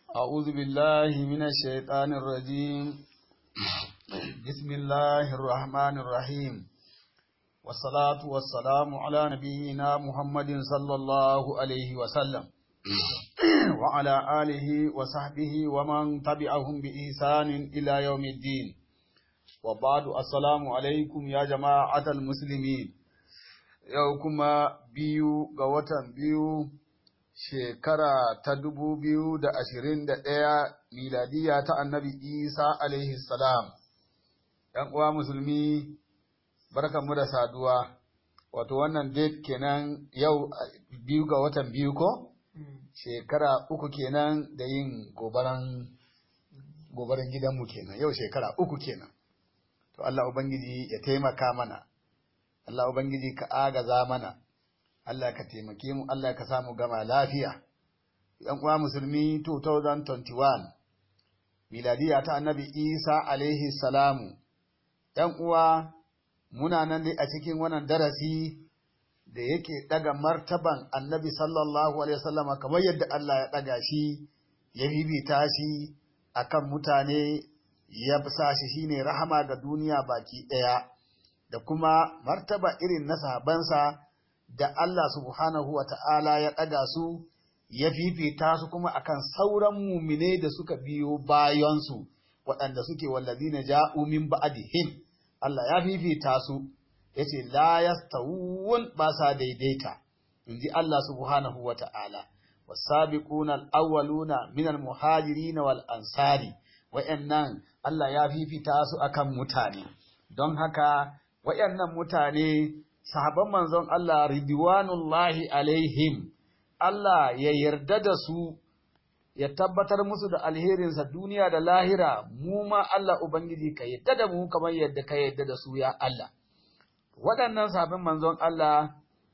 أعوذ بالله من الشيطان الرجيم بسم الله الرحمن الرحيم والصلاة والسلام على نبينا محمد صلى الله عليه وسلم وعلى آله وصحبه ومن تبعهم بإحسان إلى يوم الدين وبعد السلام عليكم يا جماعة المسلمين يوكما بيو قوة بيو shekara ta dubu biyu da ashirin da ɗaya miladiya ta annabi isa alaihi salam ‘yan uwa musulmi barkanmu da saduwa wato wannan date kenan yau biyu ga watan biyu ko shekara uku kenan da yin gobaran gobaran gidanmu kenan yau shekara uku kenan to Allah Ubangiji ya taimaka mana Allah Ubangiji ka agaza mana Allah ka taimake mu, Allah ka samu gama lafiya. ‘Yan uwa musulmi 2021, miladiya ta annabi Isa alaihi salamu, ‘yan uwa muna nan dai a cikin wannan darasi da yake ɗaga martaban annabi sallallahu alaihi wasallama kamar yadda Allah ya ɗaga shi, ya bibita shi a kan mutane, ya sa shi shine rahama ga duniya baki ɗaya, da kuma martaba irin na sahabansa. da Allah subhanahu wa ta'ala ya ɗaga su, ya fifita su kuma akan sauran mumine da suka biyo bayansu, waɗanda suke wallazi na ja'u min ba'adihim. Allah ya fifita su, ya ce, La yastawun ba sa daidaita, in ji Allah subhanahu wa ta'ala, wasabiquna al-awwaluna min al-muhajirin wal ansari wa'annan Allah ya fifita su akan mutane don haka wa'annan mutane sahaban manzon Allah ridwanullahi alaihim Allah ya yarda da su ya tabbatar musu da alherinsa duniya da lahira mu ma Allah ubangiji ka yarda da mu kamar yadda ka yarda da su ya Allah waɗannan sahabban manzon Allah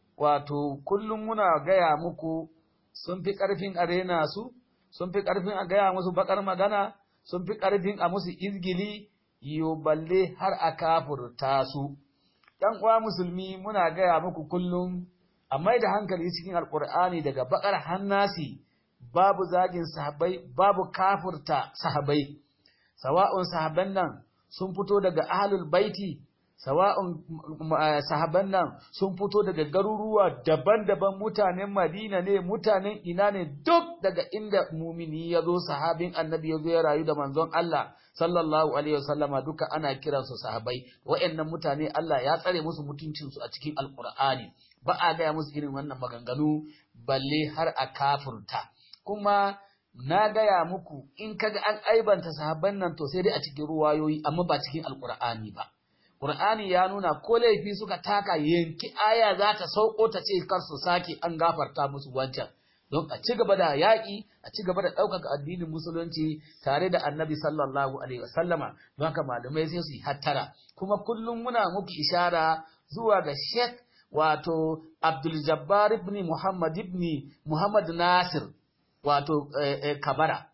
wato kullum muna gaya muku sun fi ƙarfin a rena su sun fi ƙarfin a gaya musu baƙar magana sun fi ƙarfin a musu izgili yo balle har a kafurta su ‘yan uwa musulmi muna gaya muku kullum, a mai da hankali cikin alƙur'ani daga baƙar hannasi, babu zagin sahabai, babu kafurta sahabai, sawa'un sahaban nan sun fito daga ahlul baiti, sawa'un sahaban nan sun fito daga garuruwa daban-daban mutanen Madina ne, mutanen ina ne duk daga inda mumini ya zo sahabin annabi ya zo ya rayu da manzon Allah. sallallahu alaihi wasallama duka ana kiransu sahabai wa'annan mutane Allah ya tsare musu mutuncinsu a cikin alkur'ani ba a gaya musu irin wannan maganganu balle har a kafurta kuma na gaya muku in kaga an aibanta sahabban nan to sai dai a cikin ruwayoyi amma ba cikin alkur'ani ba Qur'ani ya nuna ko laifi suka taka yanki aya za ta sauko ta ce kar su sake an gafarta musu wancan don a ci gaba da yaƙi a ci gaba da ɗaukaka addinin musulunci tare da annabi sallallahu alaihi wasallama don haka malamai sai su yi hattara kuma kullum muna muku ishara zuwa ga sheikh wato abdul jabbar ibn muhammad ibn muhammad nasir wato kabara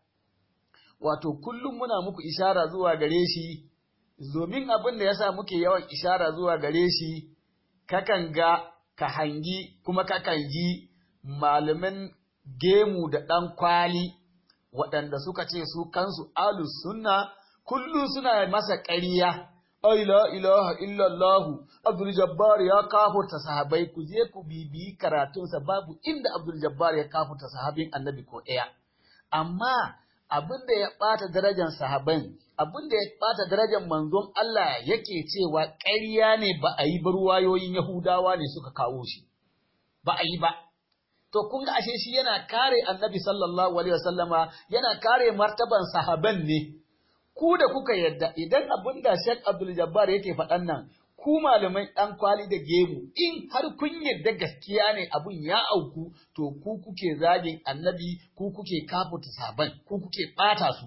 wato kullum muna muku ishara zuwa gare shi domin abin da yasa muke yawan ishara zuwa gare shi kakan ga ka hangi kuma kakan ji malaman gemu da ɗan kwali waɗanda suka ce su kansu alus sunna kullum suna masa ƙarya ai la ilaha illallah abdul jabbar ya kafurta sahabai ku je ku bibiyi karatunsa babu inda abdul jabbar ya kafurta sahabin annabi ko ɗaya amma abin da ya ɓata darajar sahaban abin da ya ɓata darajar manzon Allah yake cewa ƙarya ne ba a yi barwayoyin yahudawa ne suka kawo shi ba a yi ba to kun ga ashe shi yana kare annabi sallallahu alaihi wasallama yana kare martaban sahaban ne ku da kuka yadda idan abin da Sheikh Abdul Jabbar yake faɗan nan ku malamai ɗan kwali da gemu in har kun yadda gaskiya ne abun ya auku to ku kuke zagin annabi ku kuke kafuta sahaban ku kuke ɓata su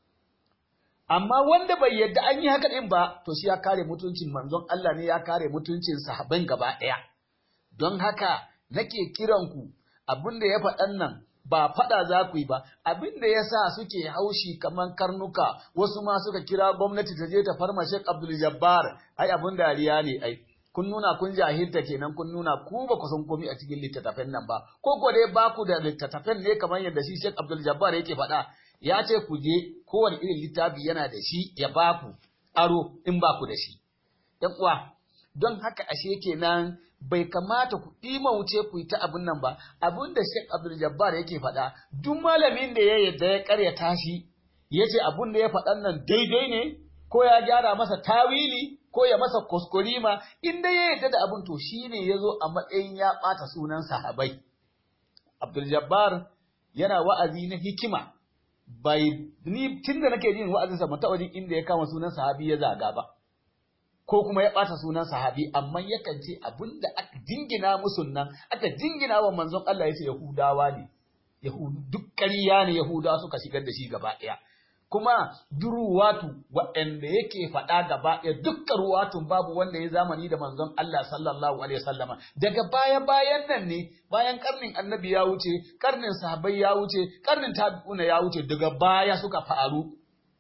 amma wanda bai yadda an yi haka ɗin ba to shi ya kare mutuncin manzon Allah ne ya kare mutuncin sahaban gaba ɗaya don haka nake kiranku abin da ya faɗan nan ba faɗa za ku yi ba abin da ya sa suke haushi kamar karnuka wasu ma suka kira gwamnati ta je ta farma Sheikh Abdul Jabbar ai abin dariya ne ai kun nuna kun jahilta kenan kun nuna ku ba ku san komai a cikin littattafan nan ba ko ko dai ba ku da littattafan ne kamar yadda shi Sheikh Abdul Jabbar yake faɗa ya ce ku je kowane irin littafi yana da shi ya ba ku aro in ba ku da shi ‘yan uwa don haka ashe kenan bai kamata ku wuce ku yi ta abin nan ba abin da Sheikh Abdul Jabbar yake faɗa duk malamin da ya yarda ya karyata shi ya ce abin da ya faɗan nan daidai ne ko ya gyara masa tawili ko ya masa kuskurima in dai ya yarda da abin to shine ya zo a matsayin ya ɓata sunan sahabai Abdul Jabbar yana wa'azi na hikima bai ni tunda nake jin wa'azinsa ban taɓa jin inda ya kama sunan sahabi ya zaga ba ko kuma ya ɓata sunan sahabi amma yakan ce abinda aka jingina musu nan aka jingina wa manzon Allah ya ce Yahudawa ne Yahudu duk ƙarya ne Yahudawa suka shigar da shi gaba ɗaya kuma duruwatu waɗanda yake faɗa gaba ɗaya dukkan ruwatun babu wanda ya zamani da manzon Allah sallallahu alaihi wasallama daga baya bayan nan ne bayan karnin annabi ya wuce karnin sahabbai ya wuce karnin tabi'una ya wuce daga baya suka faru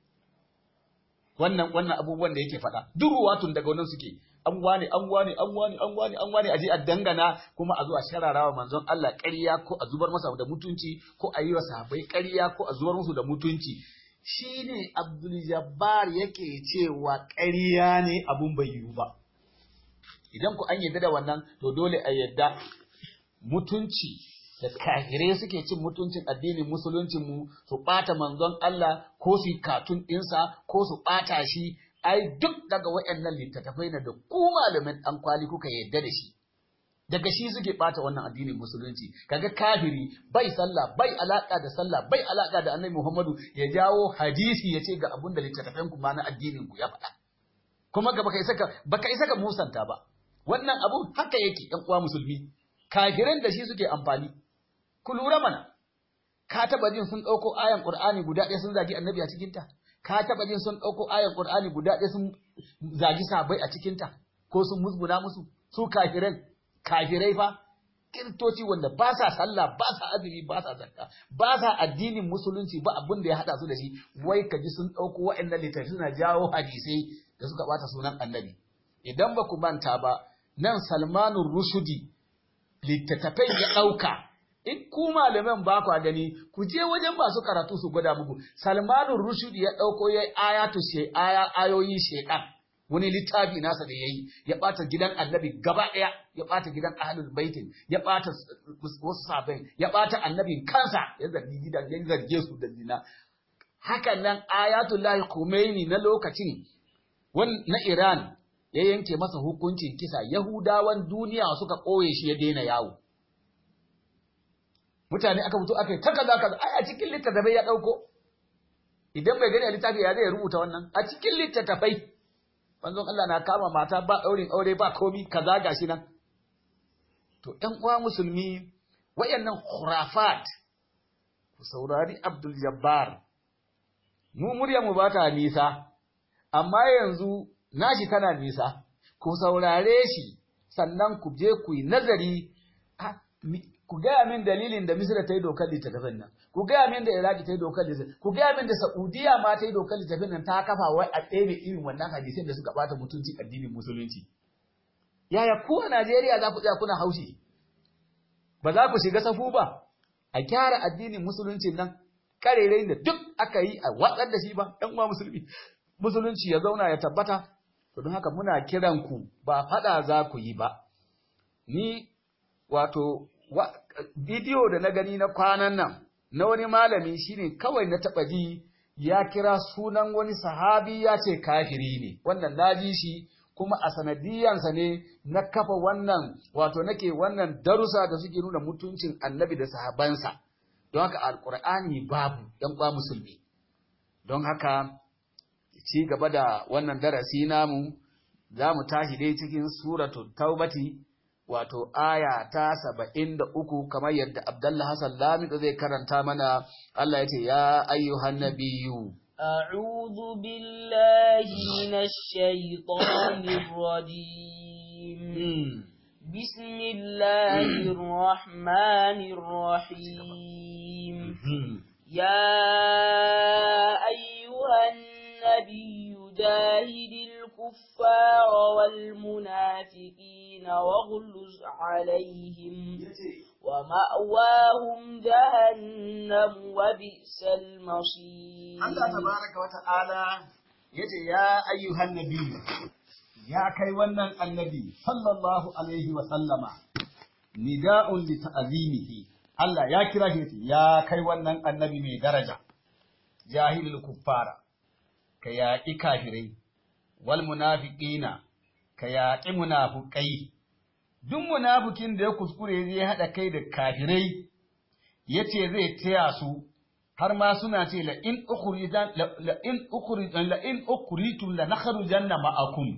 wannan wannan abubuwan da yake faɗa duk ruwatun daga wannan suke an wane an wane an wane an wane an wane aje a dangana kuma a zo a shararawa manzon Allah ƙarya ko a zubar masa da mutunci ko a yi wa sahabbai ƙarya ko a zubar musu da mutunci shine Abdul Jabbar yake cewa ƙarya ne abun bai yiwu ba idan ku an yarda da wannan to dole a yarda mutunci da kafirai suke cin mutuncin addinin musuluncin mu su ɓata manzon Allah ko su yi katun ɗinsa ko su ɓata shi ai duk daga waɗannan littattafai na da ku malamin ɗan kwali kuka yarda da shi daga shi suke ɓata wannan addinin musulunci kaga kafiri bai sallah bai alaka da sallah bai alaka da annabi Muhammadu ya jawo hadisi ya ce ga abin da littattafan ku ma na addinin ku ya faɗa kuma ga baka isa ka baka isa ka musanta ba wannan abu haka yake ɗan uwa musulmi kafiran da shi suke amfani ku lura mana ka taba jin sun ɗauko ayan Qur'ani guda ɗaya sun zagi annabi a cikinta ka taba jin sun ɗauko ayan Qur'ani guda ɗaya sun zagi sahabbai a cikinta ko sun musguna musu su kafiran kafirai fa kiristoci wanda ba sa sallah ba sa azumi ba sa zakka ba sa addinin musulunci ba abin da ya hada su da shi wai ka ji sun ɗauko waɗannan littafi suna jawo hadisai da suka bata sunan annabi idan ba ku manta ba nan salmanun rushudi littattafai ya ɗauka in ku malaman ba kwa gani ku je wajen masu karatu su gwada muku salmanun rushudi ya ɗauko ya ayatu she aya ayoyi shekan wani littafi nasa da yayi ya ɓata gidan annabi gaba ɗaya ya ɓata gidan ahlul baitin ya ɓata wasu sahabbai ya ɓata annabin kansa ya zargi gidan ya zarge su da zina hakan nan ayatullahi Khomeini na lokacin na Iran ya yanke masa hukuncin kisa Yahudawan duniya suka ɓoye shi ya daina yawo mutane aka fito aka yi ta kaza kaza ai a cikin littattafai ya ɗauko idan bai gani a littafi ya zai rubuta wannan a cikin littattafai manzon Allah na kama mata ba ɗaurin aure ba komi kaza gashi nan to ɗan uwa musulmi wayannan khurafat ku saurari Abdul Jabbar mu murya mu ba ta nisa amma yanzu nashi tana nisa ku saurare shi sannan ku je ku yi nazari ku gaya min dalilin da Misra ta yi dokar littattafin nan, ku gaya min da Iraki ta yi dokar littattafin, ku gaya min da Saudiya ma ta yi dokar littattafin nan ta kafa wai a ɗebe irin wannan hadisin da suka ɓata mutunci addinin musulunci. Yaya ku a Najeriya za ku tsaya kuna haushi? Ba za ku shiga safu ba, a kyara addinin musulunci nan, karerai da duk aka yi a watsar da shi ba, ɗan uwa musulmi. Musulunci ya zauna ya tabbata, to don haka muna kiran ku ba faɗa za ku yi ba. Ni wato bidiyo da na gani na kwanan nan na wani malami shine kawai na taɓa ji ya kira sunan wani sahabi ya ce kafiri ne wannan na ji shi kuma a sanadiyansa ne na kafa wannan wato nake wannan darussa da suke nuna mutuncin annabi da sahabansa don haka alkur'ani babu ɗan kwa musulmi don haka ci gaba da wannan darasi namu za mu tashi dai cikin suratul taubati wato aya ta saba'in da uku kamar yadda Abdullah Hassan Lamido zai karanta mana Allah ya ce ya ayyuhan nabiyyu أعوذ بالله من الشيطان الرجيم بسم الله الرحمن الرحيم يا أيها النبي جاهد الكفار والمنافقين واغلظ عليهم ومأواهم جهنم وبئس المصير Allah tabaraka wa ta'ala yace ya ayyuhan nabi ya kai wannan annabi sallallahu alaihi wa sallama nida'un li ta'zimihi Allah ya kira shi yace ya kai wannan annabi mai daraja jahilul kuffara ka yaƙi kafirai wal munafiqina ka yaƙi munafukai duk munafukin da ya kuskure zai haɗa kai da kafirai yace zai taya su har ma suna ce la in ukhrijan la in ukhrijan la in ukhritum la nakhrujanna ma'akum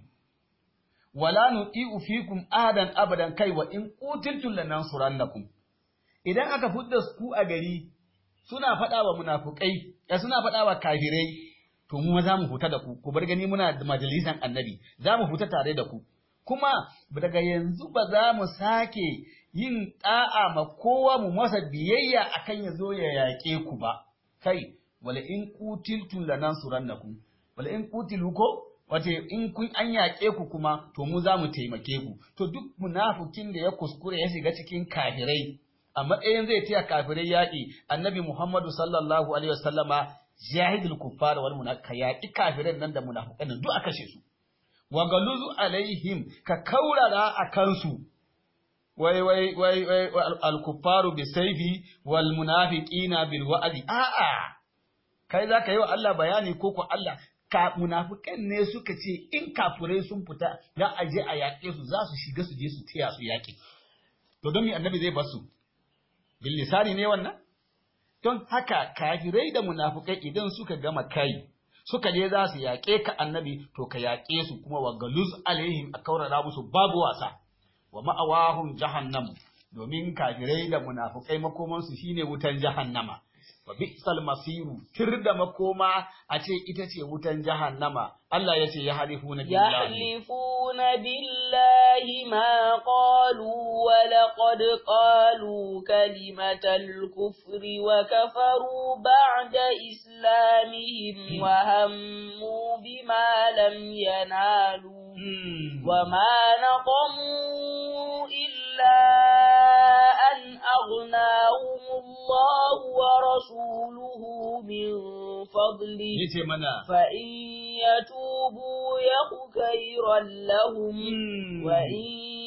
wala nuti'u fikum ahadan abadan kai wa in qutiltum lanansurannakum idan aka fudda ku a gari suna faɗa wa munafukai ya suna faɗa wa kafirai to mu za mu huta da ku ku bar gani muna da majalisan annabi za mu huta tare da ku kuma daga yanzu ba za mu sake yin da'a ma kowa mu masa biyayya akan ya zo ya yaƙe ku ba kai wala in qutiltum lanansurannakum wala in qutilu ko wace in kun an yaƙe ku kuma to mu za mu taimake ku to duk munafukin da ya kuskure ya shiga cikin kafirai a matsayin zai taya kafirai yaƙi annabi Muhammadu sallallahu alaihi wasallama jahidul kuffar wal munafiq yaƙi kafirai nan da munafiqan duk aka kashe su wa galuzu alaihim ka kaurara a kansu wai wai wai wai al kuffaru bi sayfi wal munafiqina bil wa'di a'a kai zaka yi wa Allah bayani ko ko Allah ka munafikan ne suka ce in kafirai sun fita za a je a yaƙe su za su shiga su je su taya su yaƙi to don me annabi zai bar su bil lisani ne wannan don haka kafirai da munafukai idan suka gama kai suka je za su yaƙe ka annabi to ka yaƙe su kuma wa galuz alaihim a kaurara musu babu wasa wa ma'awahum jahannam domin kafirai da munafukai makomansu shine wutan jahannama wa bi'sal masiru tir da makoma a ce ita ce wutan jahannama Allah ya ce ya halifuna billahi يحلفون بالله ما قالوا ولقد قالوا كلمة الكفر وكفروا بعد إسلامهم وهموا بما لم ينالوا وما نقموا إلا أن أغناهم الله ورسوله من فضله yace mana فإن يتوبوا يك خيرا لهم وإن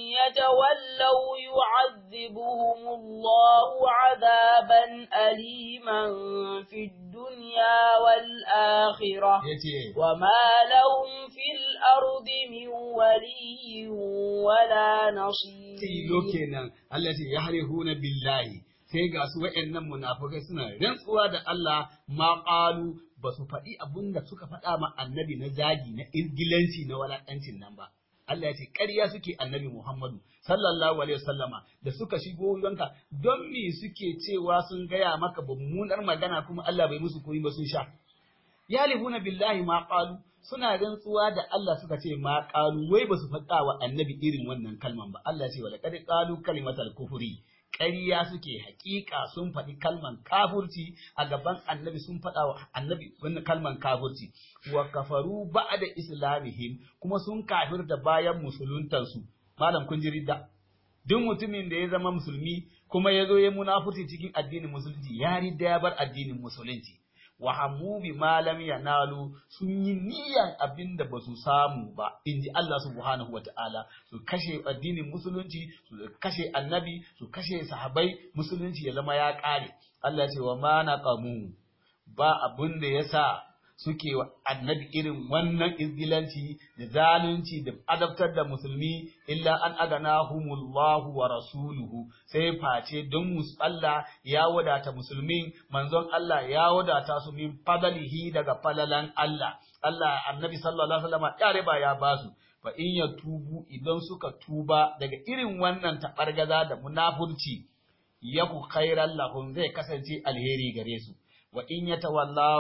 يتولوا يعذبهم الله عذابا أليما في الدنيا والآخرة yace وما لهم في الأرض من ولي ولا نصير tilo kenan Allah ce ya harihuna billahi sai ga su wa'annan munafukai suna rantsuwa da Allah ma qalu ba su faɗi abin da suka faɗa ma annabi na zagi na irgilanci na walaƙancin nan ba Allah ya ce ƙarya suke annabi Muhammadu sallallahu alaihi wasallama da suka shigo yanka don me suke cewa sun gaya maka mummunar magana kuma Allah bai musu koyi ba sun sha yalihuna billahi ma qalu suna rantsuwa da Allah suka ce ma qalu wai basu faɗa wa annabi irin wannan kalman ba Allah ya ce wala kad qalu kalimatal kufri ƙarya suke haƙiƙa sun faɗi kalman kafurci a gaban annabi sun faɗa wa annabi wannan kalman kafurci wa kafaru ba'da islamihim kuma sun kafir da bayan musuluntansu malam kun ji ridda duk mutumin da ya zama musulmi kuma ya zo ya munafurci cikin addinin musulunci ya ridda ya bar addinin musulunci wa hammu bi ma lam yanalu sun yi niyan abin da basu samu ba inji Allah subhanahu wata'ala su kashe addinin musulunci su kashe annabi su kashe sahabai musulunci ya zama ya kare Allah ya ce wa ma naqamu ba abin da yasa suke wa annabi irin wannan izgilanci da zalunci da adabtar da musulmi illa an aganahumullahu wa rasuluhu sai face don mus Allah ya wadata musulmin manzon Allah ya wadata su min fadalihi daga falalan Allah Allah annabi sallallahu alaihi wasallam ya riba ya basu fa in ya tubu idan suka tuba daga irin wannan tabargaza da munafurci yaku khairan lahum zai kasance alheri gare su wa in yatawallaw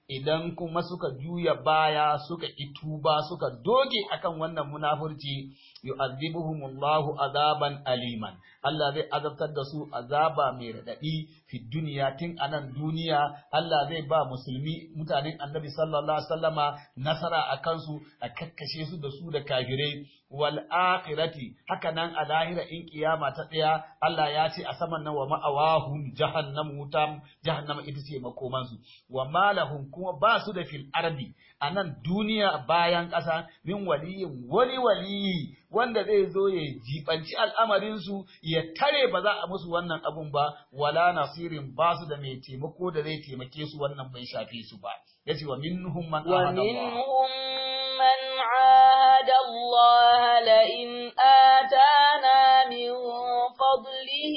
idan kuma suka juya baya suka ituba suka doge akan wannan munafurci yu'adhibuhumullahu azaban aliman Allah zai azabtar da su azaba mai radadi fi duniya tun anan duniya Allah zai ba musulmi mutanen Annabi sallallahu alaihi wasallama nasara akan su a kakkashe su da su da kafirai wal akhirati haka nan a lahira in kiyama ta tsaya Allah ya ce a saman nan wa ma'awahum jahannam wutam jahannama ita ce makoman su wa malahum kuma ba su da fil ardi a nan duniya bayan ƙasa min waliyin wani waliyi wanda zai zo ya jibanci al'amarin su ya tare ba za a musu wannan abun ba wala nasirin ba su da mai taimako da zai taimake su wannan bai shafe su ba yace wa minhum man ahada Allah ومنهم من عاهد الله لئن آتانا من فضله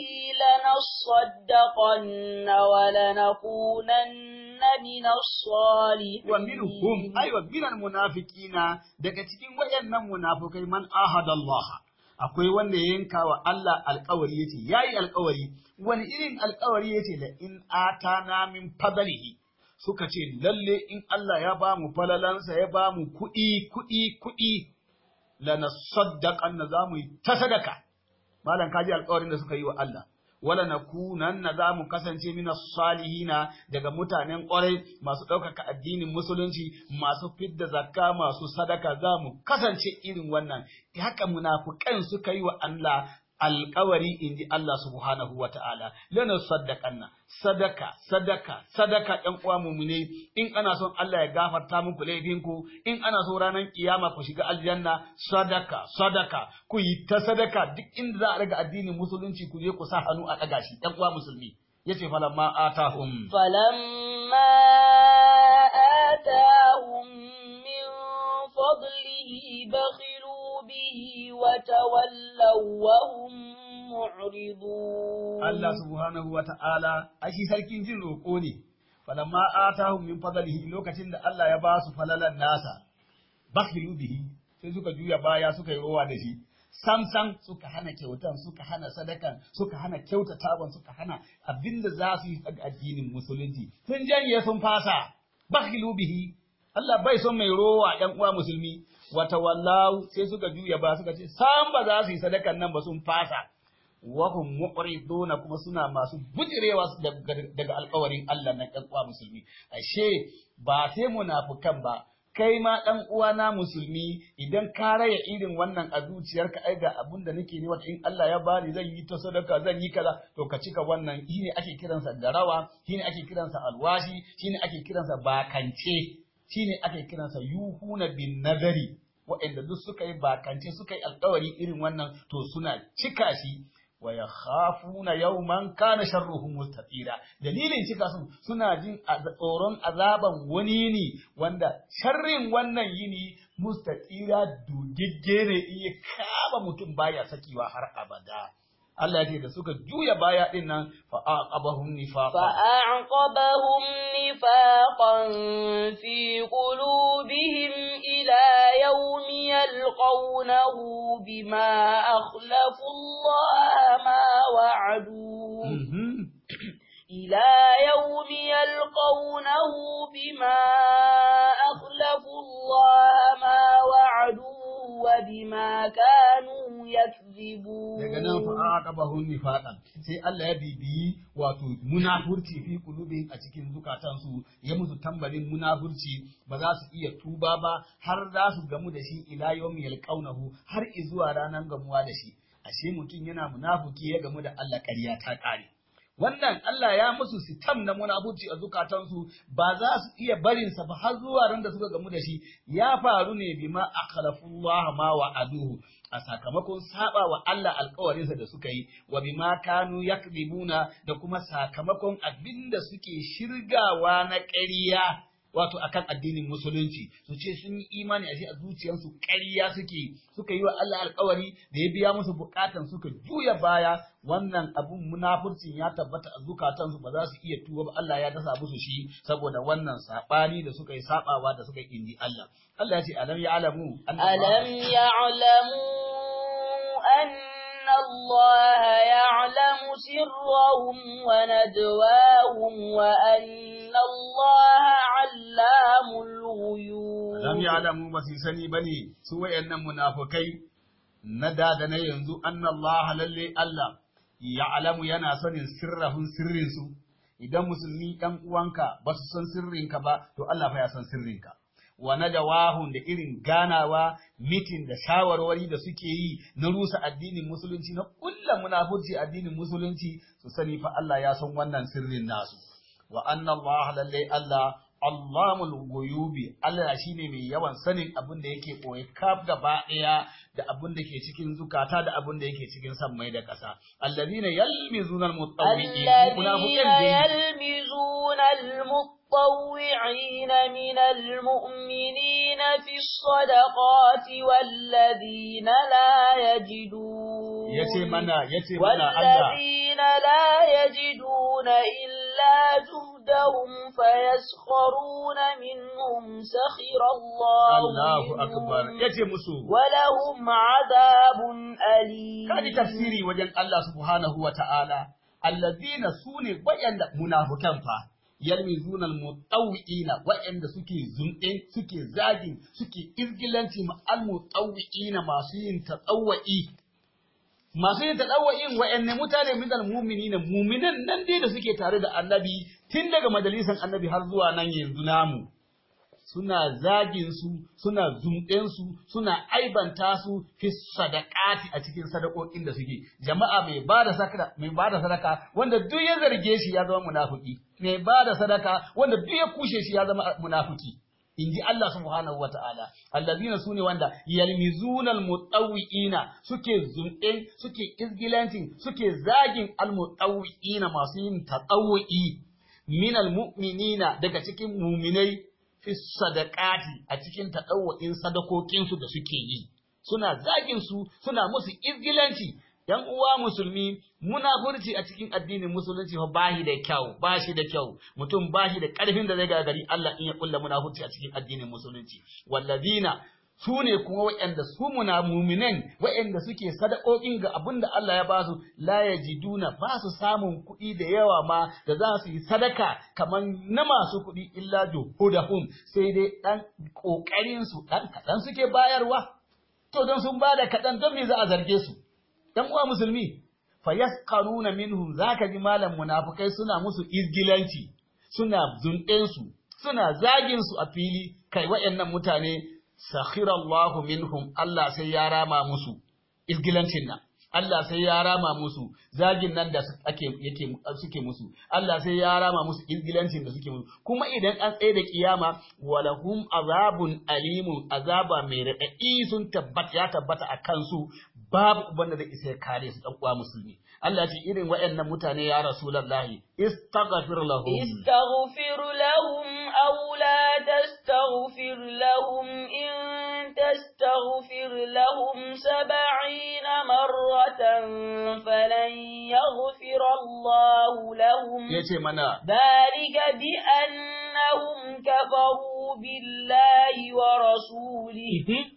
لنصدقن ولنكونن من الصالحين wa minhum ay wa minal munafiqina daga cikin wayannan munafikai man ahada Allah akwai wanda ya yanka wa Allah alƙawari yace yayi alƙawari wani irin alƙawari yace la in atana min fadlihi suka ce lalle in Allah ya ba mu falalansa ya ba mu kuɗi kuɗi kuɗi lana saddaƙan na za mu yi ta sadaka malam kaji alƙawarin da suka yi wa Allah wala nakunanna za mu kasance mina salihina daga mutanen ƙwarai masu ɗaukaka addinin musulunci masu fidda zakka masu sadaka za mu kasance irin wannan haka munafukan suka yi wa Allah alƙawari in ji Allah subhanahu wa ta'ala, lana saddaƙanna, sadaka, sadaka, sadaka ‘yan uwa mumune, in ana son Allah ya gafarta muku laifinku, in ana so ranar kiyama ku shiga aljanna, sadaka, sadaka, ku yi ta sadaka duk inda za a daga addinin musulunci ku je ku sa hannu a ɗaga shi, ‘yan uwa musulmi. Ya ce falamma atahum. فلما آتاهم من فضله بخلوا به وتولوا وهم معرضون Allah subhanahu wa ta'ala, shi sarkin jin roƙo ne, falamma atahum min fadlihi lokacin da Allah ya ba su falalan nasa, bakhilu bihi sai suka juya baya suka yi rowa da shi. Sam sam suka hana kyautan, suka hana sadakan, suka hana kyautatawan, suka hana abinda za su yi a addinin musulunci. Sun janye sun fasa, bakhilu bihi. Allah bai son mai rowa ‘yan uwa musulmi, wata wallahu sai suka juya ba suka ce, sam ba za su yi sadakan nan ba sun fasa. wahum muqriduna kuma suna masu bujirewa daga alƙawarin Allah na ɗan uwa musulmi ashe ba sai munafukan ba kai ma ɗan uwana musulmi idan ka raya irin wannan a zuciyarka ai ga abin da nake ne wata in Allah ya bani zan yi ta sadaka zan yi kaza to ka cika wannan shine ake kiransa darawa shine ake kiransa alwashi shine ake kiransa bakance shine ake kiransa yuhuna bin nazari waɗanda duk suka yi bakance suka yi alƙawari irin wannan to suna cika shi wa yakhafuna yawman kana sharruhu mustatira dalilin cika su suna jin tsoron azaban wani ne wanda sharrin wannan yini mustatira dugigge ne iya kama mutum baya sakiwa har abada Allah ya ce da suka juya baya din nan fa aqabahum nifaqa فأعقبهم نفاقا في قلوبهم إلى يوم يلقونه بما أخلفوا الله ما وعدوه إلى يوم يلقونه بما أخلفوا الله ما وعدوه وبما كانوا يكذبون daga nan fa aqabahum nifaqan sai Allah ya bibiyi wato munafurci fi qulubihim a cikin zukatansu ya musu tambarin munafurci ba za su iya tuba ba har za su gamu da shi ila yawmi yalqaunahu har izuwa ranar gamuwa da shi ashe mutum yana munafuki ya gamu da Allah ƙarya ta ƙare wannan Allah ya musu sitam na munafurci a zukatansu ba za su iya barinsa ba har zuwa ran da suka gamu da shi ya faru ne bima akhlafullah ma wa'aduhu a sakamakon saba wa Allah alkawarinsa da suka yi wa bima kanu yakdibuna da kuma sakamakon abinda suke shirgawa na ƙarya wato akan addinin musulunci su ce sun yi imani a shi a zuciyarsu ƙarya suke suka yi wa Allah alkawari da ya biya musu bukatan suka juya baya wannan abun munafurcin ya tabbata a zukatansu ba za su iya tuba ba Allah ya dasa musu shi saboda wannan sabani da suka yi sabawa da suka yi inji Allah Allah ya ce alam ya'lamu ألم يعلموا أن الله يعلم سرهم ونجواهم وأن الله علام alam ya'lamu ba su sani bane su wayannan munafukai na da da na yanzu anna Allah lalle Allah ya'lamu yana sanin sirrahun sirrin su idan musulmi ɗan uwanka ba su san sirrinka ba to Allah fa ya san sirrinka wa najawahun da irin ganawa mitin da shawarwari da suke yi na rusa addinin musulunci na kulla munafurci addinin musulunci su sani fa Allah ya san wannan sirrin nasu wa anna Allah lalle Allah Allahul guyubi Allah shine mai yawan sanin abin da yake koyi kaf gaba ɗaya da abin da ke cikin zukata da abin da yake cikin sammai da ƙasa allazina yalmizuna almutawwi'in الذين يلمزون المطوعين من المؤمنين في الصدقات والذين لا يجدون yace mana yace mana Allah والذين لا يجدون إلا جهدهم فيسخرون منهم سخر الله Allahu akbar منهم yace musu ولهم عذاب أليم kaji tafsiri wajen Allah subhanahu wa ta'ala, allazina su ne waɗanda munafukan fa, yalmizuna almutawwi'ina waɗanda suke zunɗe, suke zagin, suke izgilanci ma almutawwi'ina masu yin tatawwa'i. Masu yin tatawwa'in waɗanne mutane min almu'minina mu'minan nan dai da suke tare da annabi tun daga majalisan annabi har zuwa nan yanzu namu. suna zagin su, suna zumɗen su, suna aibanta su fi sadaqati a cikin sadakokin da suke. Jama'a mai bada sadaka, mai bada sadaka wanda duk ya zarge shi ya zama munafiki. Mai bada sadaka wanda duk ya kushe shi ya zama munafiki. In ji Allah subhanahu wa ta'ala, allazina su ne wanda yalmizunal mutawwi'ina suke zumɗen, suke izgilancin, suke zagin almutawwi'ina masu yin tatawwi minal mu'minina daga cikin muminai fi sadaqati a cikin taɗawa'in sadakokinsu da suke yi suna zagin su suna musu izgilanci yan uwa musulmi munafurci a cikin addinin musulunci fa bashi da kyau bashi da kyau mutum bashi da ƙarfin da zai gagari Allah in ya kulla munafurci a cikin addinin musulunci wallazina su ne kuma waɗanda su muna muminan waɗanda suke sadakokin ga abin da Allah ya basu la yajiduna ba su samun kuɗi da yawa ma da za su yi sadaka kamar na masu kuɗi illa juhudahum sai dai ɗan ƙoƙarin su ɗan kaɗan suke bayarwa to don sun bada kaɗan don me za a zarge su ɗan uwa musulmi fa yasqaruna minhum zaka ji malam munafikai suna musu izgilanci suna zunɗen su suna zagin su a fili kai waɗannan mutane sakhirallahu minhum Allah sai ya rama musu izgilancin nan Allah sai ya rama musu zagin nan da ake yake suke musu Allah sai ya rama musu izgilancin da suke musu kuma idan an tsaye da kiyama walahum azabun alimun azaba mai raɗaɗi sun tabbata ya tabbata a kansu babu wanda zai isa ya kare su dan uwa musulmi Allah ce irin waɗannan mutane ya rasulullahi istaghfir lahum استغفر لهم أو لا تستغفر لهم إن تستغفر لهم سبعين مرة فلن يغفر الله لهم yace mana ذلك بأنهم كفروا بالله ورسوله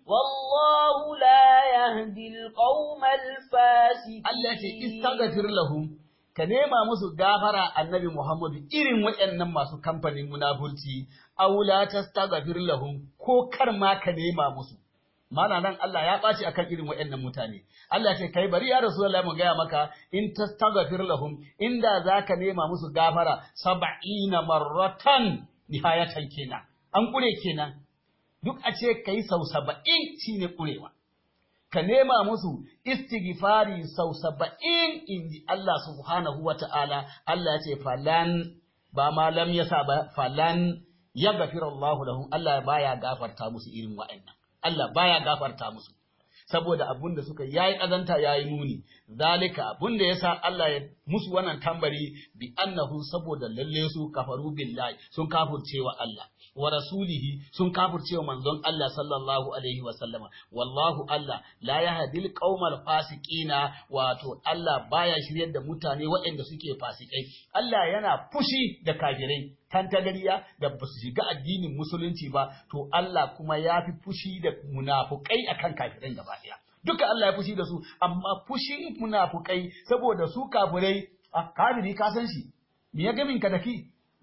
والله لا يهدي القوم الفاسقين Allah ce istaghfir lahum ka nema musu gafara annabi Muhammadu irin waɗannan masu kamfanin munafurci aw la tastaghfir lahum ko kar ma ka nema musu mana nan Allah ya ɓaci akan irin waɗannan mutane Allah ce kai bari ya Rasulullah mu gaya maka in tastaghfir lahum inda zaka nema musu gafara sab'ina marratan nihayatan kenan an kure kenan duk a ce kai sau saba'in shine kurewa ka nema musu istighfari sau saba'in in ji Allah subhanahu wa ta'ala, Allah ya ce falan ba ma lam yasa ba falan ya gafira Allah lahum Allah baya gafarta musu irin wa'annan. Allah baya gafarta musu. Saboda abun da suka yayi ƙazanta yayi muni, zalika abun da yasa Allah ya musu wannan tambari bi annahu saboda lalle su kafaru billahi sun kafurce wa Allah. wa rasulihi sun kafircewa manzon Allah sallallahu alaihi wa sallama wallahu Allah la yahdil qaumal fasiqina wato Allah baya shiryar da mutane waɗanda suke fasikai Allah yana fushi da kafirai tantagariya da ba su shiga addinin musulunci ba to Allah kuma ya fi fushi da munafukai akan kafirai gaba ɗaya duka Allah ya fushi da su amma fushin munafukai saboda su kafirai a kafiri ka san shi me ya gamin ka da ki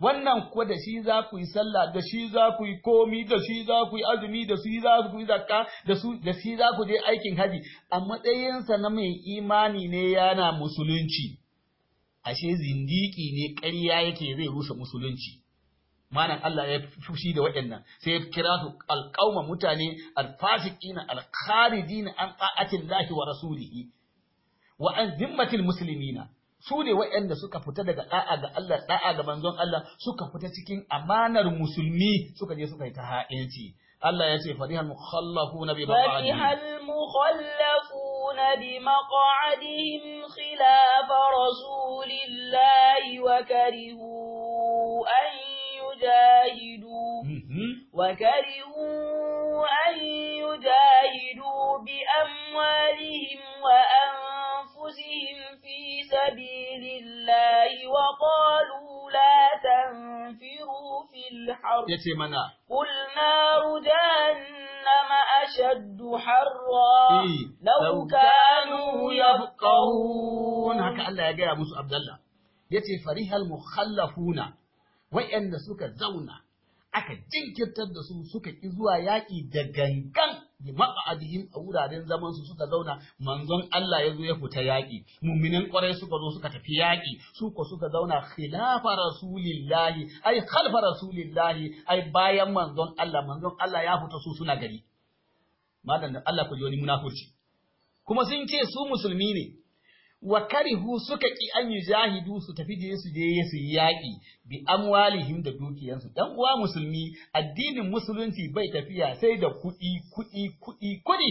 wannan kuwa da shi za ku yi sallah da shi za ku yi komi da shi za ku yi azumi da shi za ku yi zakka da su da shi za ku je aikin haji a matsayinsa na mai imani ne yana musulunci ashe zindiki ne ƙarya yake zai rusa musulunci malam Allah ya fushi da waɗannan sai ya kira su alƙauma mutane alfasiqina alkharijina an ta'atin lahi wa rasulihi wa an zimmatil muslimina su ne waɗanda suka fita daga da'a ga Allah da'a ga manzon Allah suka fita cikin amanar musulmi suka je suka yi ta ha'inci Allah ya ce farihal mukhallafuna bi فرح المخلفون بمقعدهم خلاف رسول الله وكرهوا أن يجاهدوا وكرهوا أن يجاهدوا بأموالهم وأنفسهم في سبيل الله وقالوا لا تنفروا في الحرب yace mana قل نار جهنم أشد حرا eh, لو كانوا yafqahun يفقهون haka Allah ya gaya musu Abdullah yace farihal mukhallafuna wa'anda suka zauna aka jinkirtar da su suka ki zuwa yaƙi da gangan bi maq'adihim a wuraren zaman su suka zauna manzon Allah ya zo ya fita yaƙi mu'minan ƙwarai suka zo suka tafi yaƙi su ko suka zauna khilafa rasulillahi ai khalfa rasulillahi ai bayan manzon Allah manzon Allah ya fita su suna gari malam da Allah ku ji wani munafurci kuma sun ce su musulmi ne wa karihu suka ki an yi jahidu su tafi je su je su yi yaƙi bi amwalihim da dukiyansu dan uwa musulmi addinin musulunci bai tafiya sai da kuɗi kuɗi kuɗi kuɗi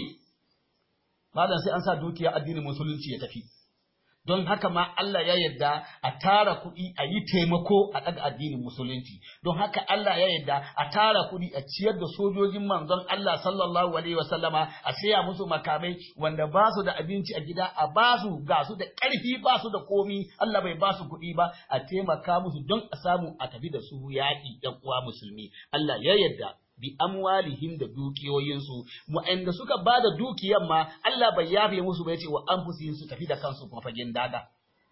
malam sai an sa dukiya addinin musulunci ya tafi don haka ma Allah ya yarda a tara kuɗi a yi taimako a ɗaga addinin musulunci don haka Allah ya yarda a tara kuɗi a ciyar da sojojin manzon Allah sallallahu alaihi wasallama a saya musu makamai wanda ba su da abinci a gida a ba su ga su da ƙarfi ba su da komi Allah bai ba su kuɗi ba a taimaka musu don a samu a tafi da su yaƙi ɗan uwa musulmi Allah ya yarda bi amwalihim da dukiyoyinsu wa'anda suka ba da dukiyan ma Allah bai yafe musu ba yace wa anfusihim su tafi da kansu kuma fagen daga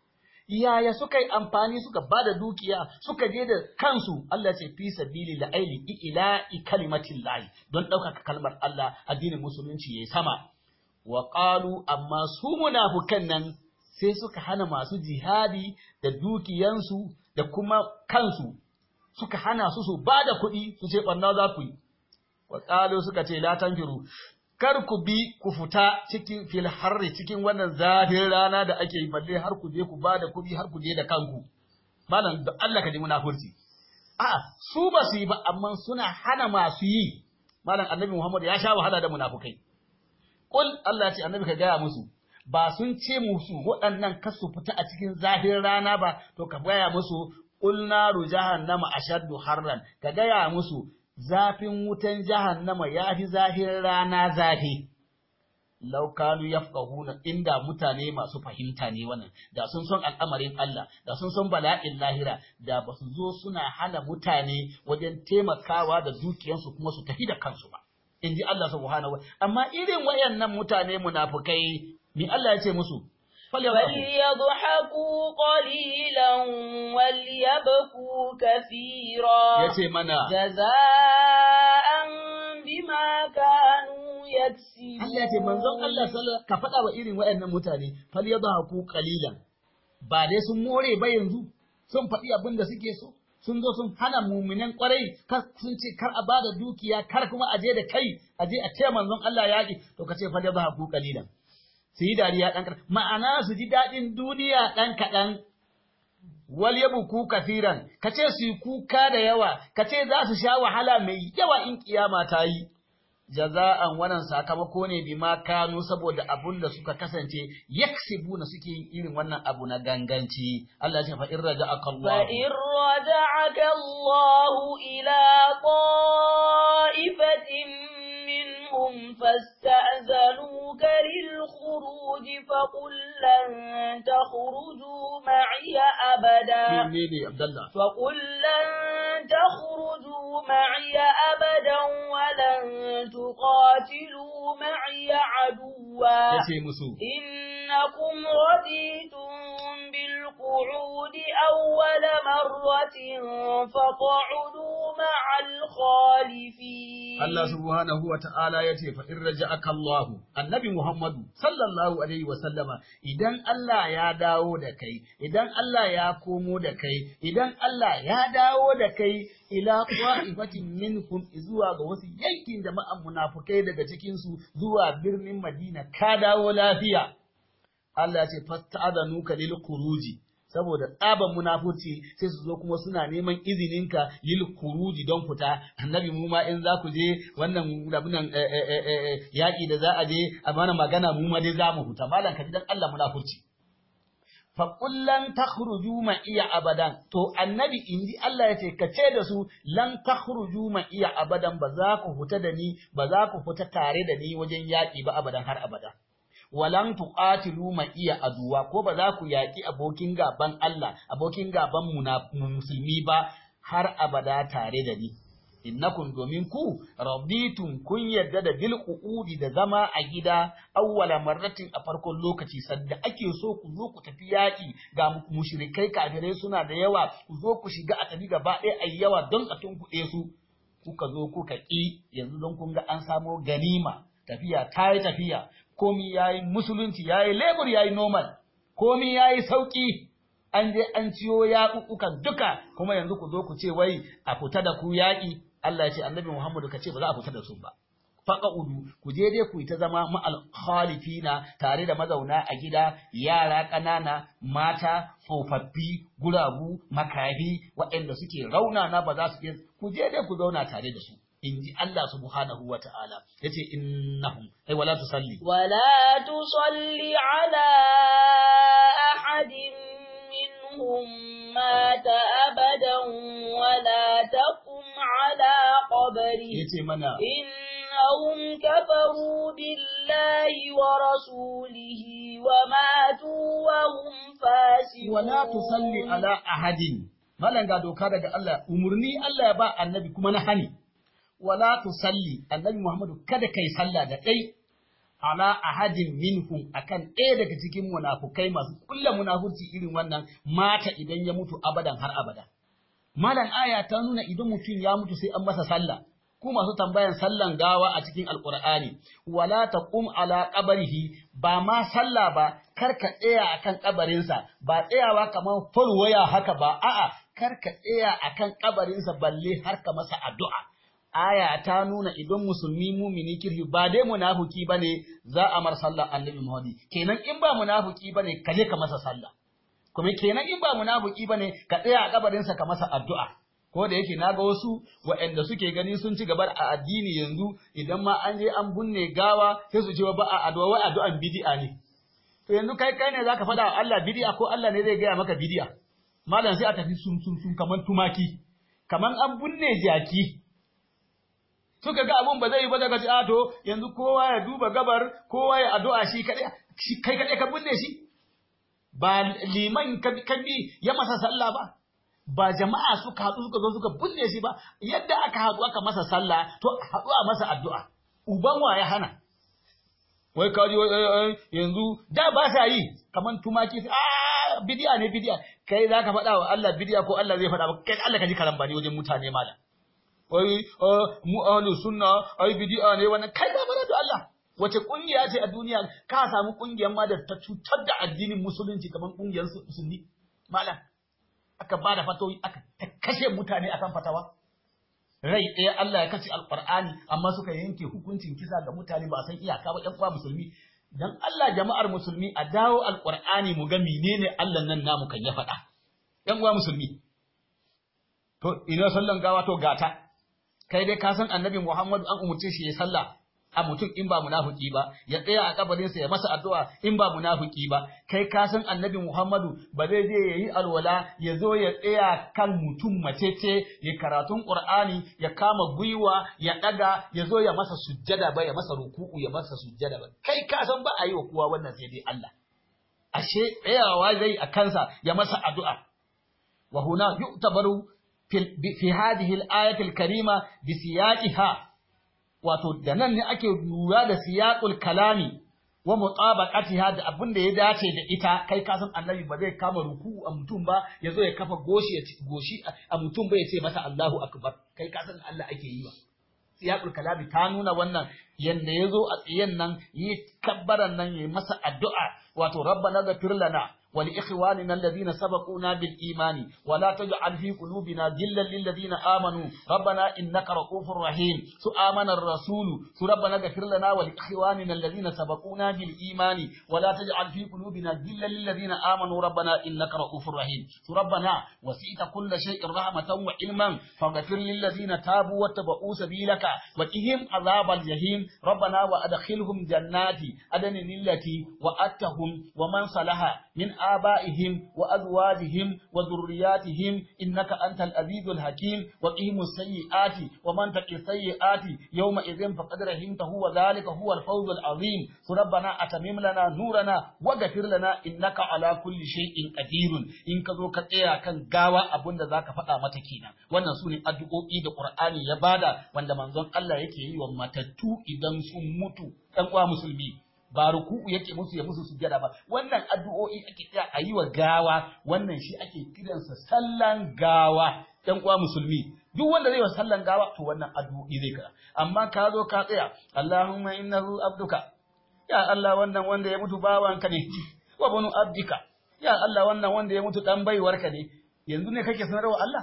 yaya suka yi amfani suka ba da dukiya suka je da kansu Allah ce fi sabili la aili ila kalimatin lahi don ɗaukaka kalmar Allah addinin musulunci yayi sama wa qalu amma su munafukan nan sai suka hana masu jihadi da dukiyansu da kuma kansu suka hana su su ba da kuɗi su ce ɓanna za ku yi. Wa ƙalo suka ce la tanfiru kar ku bi ku fita cikin fil harri cikin wannan zafin rana da ake yi balle har ku je ku ba da kuɗi har ku je da kanku. Malam da Allah ka ji munafurci. A'a su ba su yi ba amma suna hana masu yi. Malam Annabi Muhammad ya sha wahala da munafukai. Kul Allah ce Annabi ka gaya musu ba sun ce musu waɗannan kasu fita a cikin zafin rana ba to ka gaya musu Ƙul naru jahannama ashaddu harran ka gaya musu zafin wutan jahannama ya fi zafin rana zafi law kanu yafqahuna inda mutane masu fahimta ne wannan da sun san al'amarin Allah da sun san bala'in lahira da ba su zo suna hana mutane wajen taimakawa da dukiyansu kuma su tafi da kansu ba in ji Allah subhanahu wa amma irin wayannan mutane munafukai ni Allah ya ce musu فليضحكوا قليلا وليبكوا كثيرا yace mana جزاء بما كانوا يكسبون Allah ce manzon Allah sallallahu ka faɗa wa irin waɗannan mutane fal yadhaku qalilan ba dai sun more ba yanzu sun faɗi abin da suke so sun zo sun hana muminan kwarai sun ce kar a bada dukiya kar kuma a je da kai a je a ce manzon Allah yaƙi to ka ce fal yadhaku qalilan su yi dariya ɗan kaɗan ma'ana su ji daɗin duniya ɗan kaɗan wal yabuku kafiran ka ce su yi kuka da yawa ka ce za su sha wahala mai yawa in kiyama ta yi jaza'an wannan sakamako ne bima kanu saboda abun da suka kasance yaksibuna suke yin irin wannan abu na ganganci Allah ya ce fa in raja'aka Allah فإن رجعك الله إلى طائفة منهم فاستأذنوك للخروج فقل لن تخرجوا معي أبدا menene Abdullah فقل لن تخرجوا معي أبدا ولن تقاتلوا معي عدوا yace musu إنكم رضيتم القعود أول مرة فقعدوا مع الخالفين Allah subhanahu wa ta'ala ya ce fa in raja'aka Allah annabi Muhammadu sallallahu alaihi wa sallama idan Allah ya dawo da kai idan Allah ya komo da kai idan Allah ya dawo da kai ila qa'ifatin minkum zuwa ga wasu yankin jama'an munafukai daga cikin su zuwa birnin Madina ka dawo lafiya Allah ya ce fasta'adanuka lil khuruji saboda tsaban munafurci sai su zo kuma suna neman izininka lil kuruji don fita annabi mu ma in za ku je wannan rabunan yaƙi da za a je a mana magana mu ma dai za mu huta malam ka ji dan Allah munafurci fa kullan takhruju ma iya abadan to annabi inji Allah ya ce ka ce da su lan takhruju ma iya abadan ba za ku huta da ni ba za ku fita tare da ni wajen yaƙi ba abadan har abada walan tuqatilu ma iya aduwa ko ba za ku yaƙi abokin gaban Allah abokin gaban mu na musulmi ba har abada tare da ni innakum domin ku raditum kun yarda da bil qu'udi da zama a gida awwala marratin a farkon lokaci sadda ake so ku zo ku tafi yaƙi ga mushrikai kafirai suna da yawa ku zo ku shiga a tafi gaba ɗaya ayi yawa don a tunkuɗe su kuka zo kuka ƙi yanzu don kun ga an samo ganima tafiya ta yi tafiya komi ya yi musulunci ya yi lebur ya yi normal komi ya yi sauƙi an je an ciyo yaƙuƙukan duka kuma yanzu ku zo ku ce wai a fita da ku yaƙi Allah ya ce annabi Muhammadu ka ce ba za a fita da su ba udu ku je dai ku yi ta zama ma'al khalifina tare da mazauna a gida yara ƙanana mata tsofaffi guragu makafi waɗanda suke raunana ba za su iya ku je dai ku zauna tare da su in ji Allah subhanahu wa ta'ala ya ce innahum ai wala tusalli ولا تصل على أحد منهم مات أبدا ولا تقم على قبره ya ce mana إنهم كفروا بالله ورسوله وماتوا وهم فاسقون wala tusalli ala ahadin malan ga doka daga Allah umurni Allah ya ba annabi kuma na hani wala tusalli annabi Muhammadu kada kai sallah da kai ala ahadin minhum akan ɗaya daga cikin munafukai masu kulla munafurci irin wannan mata idan ya mutu abadan har abada malan aya ta nuna idan mutum ya mutu sai an masa sallah ku masu tambayan sallan gawa a cikin alqur'ani wala taqum ala qabrihi ba ma sallah ba kar ka tsaya akan kabarinsa ba tsayawa kamar waya haka ba a'a kar ka tsaya akan kabarinsa balle har ka masa addu'a aya ta nuna idan musulmi mumini kirhi ba dai munafiki bane za a mar sallah annabi Muhammad kenan in ba munafiki bane ka je ka masa sallah kuma kenan in ba munafiki bane ka tsaya a kabarin sa ka masa addu'a ko da yake naga wasu waɗanda suke gani sun ci gaba a addini yanzu idan ma an je an bunne gawa sai su ce ba a addu'a wai addu'an bid'a ne to yanzu kai kai ne zaka faɗa wa Allah bid'a ko Allah ne zai gaya maka bid'a malam sai a tafi sun sun sun kaman tumaki kaman an bunne jaki suka ga abun ba zai yi ba daga a to yanzu kowa ya duba gabar kowa ya addu'a shi kadai shi kai kadai ka binne shi ba liman ka bi ya masa sallah ba ba jama'a suka haɗu suka zo suka binne shi ba yadda aka haɗu aka masa sallah to haɗu a masa addu'a uban wa ya hana wai kaji yanzu da ba sa yi kaman tumaki a bidiya ne bidiya kai zaka faɗa wa Allah bidiya ko Allah zai faɗa ba kai Allah ka ji karambani wajen mutane malam wai mu ahlus sunna ai bid'a ne wannan kai ba mana da Allah wace kungiya ce a duniya ka samu kungiyar ma da ta cutar da addinin musulunci kamar kungiyar musulmi malam aka ba da fatoyi aka kashe mutane akan fatawa rai ɗaya Allah ya kace alqur'ani amma suka yanke hukuncin kisa ga mutane ba san iyaka ba ƴan uwa musulmi dan Allah jama'ar musulmi a dawo alqur'ani mu ga menene Allah nan namu kan ya faɗa ƴan uwa musulmi to ina sallan gawa to gata kai dai ka san annabi Muhammadu an umurce shi ya sallah a mutum in ba munafiki ba ya tsaya a kabarinsa ya masa addu'a in ba munafiki ba kai ka san annabi Muhammadu ba zai je yayi alwala ya zo ya tsaya kan mutum macece ya karatun Qur'ani ya kama gwiwa ya daga ya zo ya masa sujjada ba ya masa ruku'u ya masa sujjada ba kai ka san ba a yi wa kowa wannan sai dai Allah ashe tsayawa zai a kansa ya masa addu'a wa huna yu'tabaru في هذه الآية الكريمة بسياقها wato da nan ne ake lura da siyaqul kalami wa mutabaqatiha da abin da ya dace da ita kai ka san annabi ba zai kama ruku a mutum ba ya zo ya kafa goshi ya goshi a mutum ba ya ce masa Allahu akbar kai ka san Allah ake yi ba siyaqul kalami ta nuna wannan yanda ya zo a tsiyen nan yi kabbaran nan yayi masa addu'a wato rabbana ghfir lana ولإخواننا الذين سبقونا بالإيمان ولا تجعل في قلوبنا غلا للذين آمنوا ربنا إنك رؤوف رحيم سآمن الرسول ربنا اغفر لنا ولإخواننا الذين سبقونا بالإيمان ولا تجعل في قلوبنا غلا للذين آمنوا ربنا إنك رؤوف رحيم ربنا وسعت كل شيء رحمة وعلما فاغفر للذين تابوا واتبعوا سبيلك وقهم عذاب الجحيم ربنا وأدخلهم جنات عدن التي وأتهم ومن صلح من آبائهم وأزواجهم وذرياتهم إنك أنت العزيز الحكيم وقهم السيئات ومن تقي السيئات يومئذ فقد رحمته وذلك هو الفوز العظيم ربنا أتمم لنا نورنا وغفر لنا إنك على كل شيء قدير إن كذو كتيا كان غاوا أبن ذاك فتا متكينا wannan su ne addu'o'i da Qur'ani ya bada wanda manzon Allah yake yi wa matattu idan sun mutu ɗan uwa musulmi ba ruku'u yake musu ya musu sujjada ba wannan addu'o'i ake tsaya a yi wa gawa wannan shi ake kiransa sallan gawa ɗan uwa musulmi duk wanda zai wa sallan gawa to wannan addu'o'i zai kara amma ka zo ka tsaya Allahumma innahu abduka ya Allah wannan wanda ya mutu bawanka ne wa banu abdika ya Allah wannan wanda ya mutu dan baiwarka ne yanzu ne kake sanarwa Allah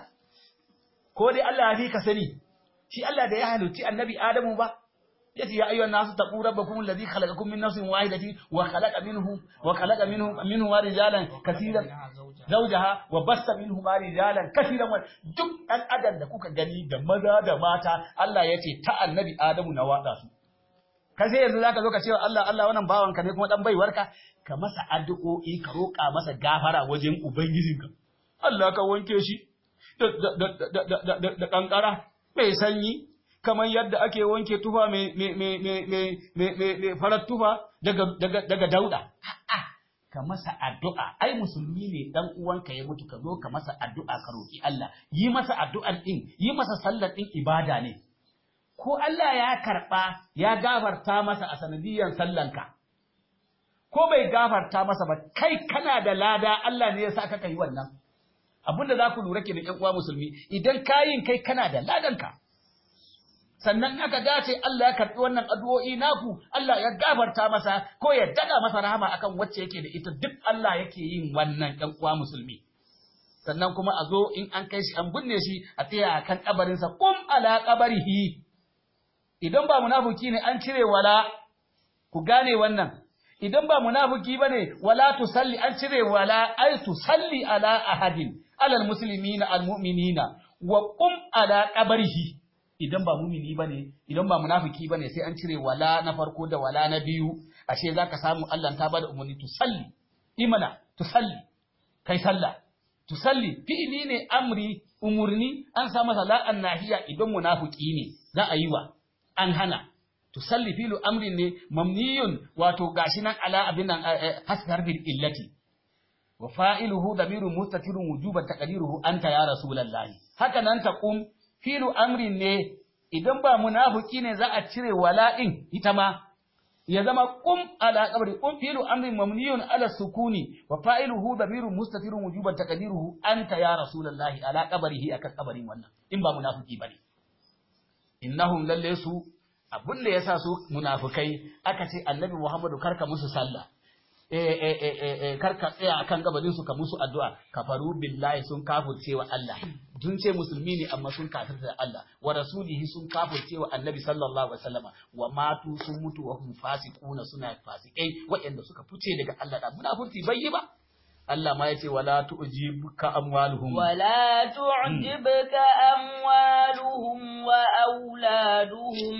ko dai Allah ya fi ka sani shi Allah da ya halicci annabi Adamu ba yace ya ayyuhan nasu taqu rabbakum alladhi khalaqakum min nafsin wahidatin wa khalaqa minhu wa khalaqa minhu minhu rijalan kaseeran zawjaha wa bassa minhu rijalan kaseeran wa duk ɗan adam da kuka gani da maza da mata Allah yace ta annabi Adamu na wada su ka sai yanzu zaka zo ka ce Allah Allah wannan bawanka ne kuma dan baiwarka ka masa addu'o'i ka roƙa masa gafara wajen ubangijinka Allah ka wanke shi da kankara mai sanyi kamar yadda ake wanke tufa mai farar tufa daga dauda. Ka masa addu'a, ai musulmi ne ɗan uwanka ya mutu ka zo ka masa addu'a ka roƙi Allah, yi masa addu'an ɗin, yi masa sallar ɗin ibada ne. Ko Allah ya karɓa ya gafarta masa a sanadiyyar sallanka, ko bai gafarta masa ba, kai kana da lada Allah ne ya sa ka yi wannan. Abinda za ku lura ke da ‘yan uwa musulmi, idan kayin kai kana da ladanka. sannan aka dace Allah ya karɓi wannan addu'o'i naku Allah ya gafarta masa ko ya daga masa rahama akan wacce yake da ita duk Allah yake yin wannan ɗan uwa musulmi sannan kuma a zo in an kai shi an binne shi a tsaya kan kabarinsa kum ala qabarihi idan ba munafiki ne an cire wala ku gane wannan idan ba munafiki bane wala tusalli an cire wala ay tusalli ala ahadin alal muslimina almu'minina wa qum ala qabrihi idan ba mumini bane idan ba munafiki bane sai an cire wala na farko da wala na biyu ashe zaka samu Allah ta bada umarni tusalli imana tusalli kai sallah tusalli fi'ili ne amri umurni an sa masa la'an nahiya idan munafiki ne za a yi wa an hana tusalli filu amrin ne mamniyun wato gashi nan ala abin nan hasbar bil illati wa fa'iluhu damirun mustatirun wujuban taqdiruhu anta ya rasulullahi haka nan taqum filu amrin ne idan ba munafiki ne za a cire wala'in ita ma ya zama qum ala qabri qum filu amrin mamniyun ala sukuni wa fa'iluhu damirun mustatirun wujuban taqdiruhu anta ya rasulullahi ala qabrihi akan qabarin wannan in ba munafiki bane innahum lalle su abin da yasa su munafikai aka ce annabi Muhammadu karka musu sallah eh eh eh eh karka tsaya akan gabanin su ka musu addu'a kafaru billahi sun kafirce wa Allah sun ce musulmi ne amma sun kafirce Allah wa rasulihi sun kafirce wa annabi sallallahu alaihi wasallama wa matu sun mutu wa hum fasiquna suna fasikai waɗanda suka fice daga Allah da munafurci bai yi ba Allah ma yace wala tu'jibuka amwaluhum ولا تعجبك أموالهم وأولادهم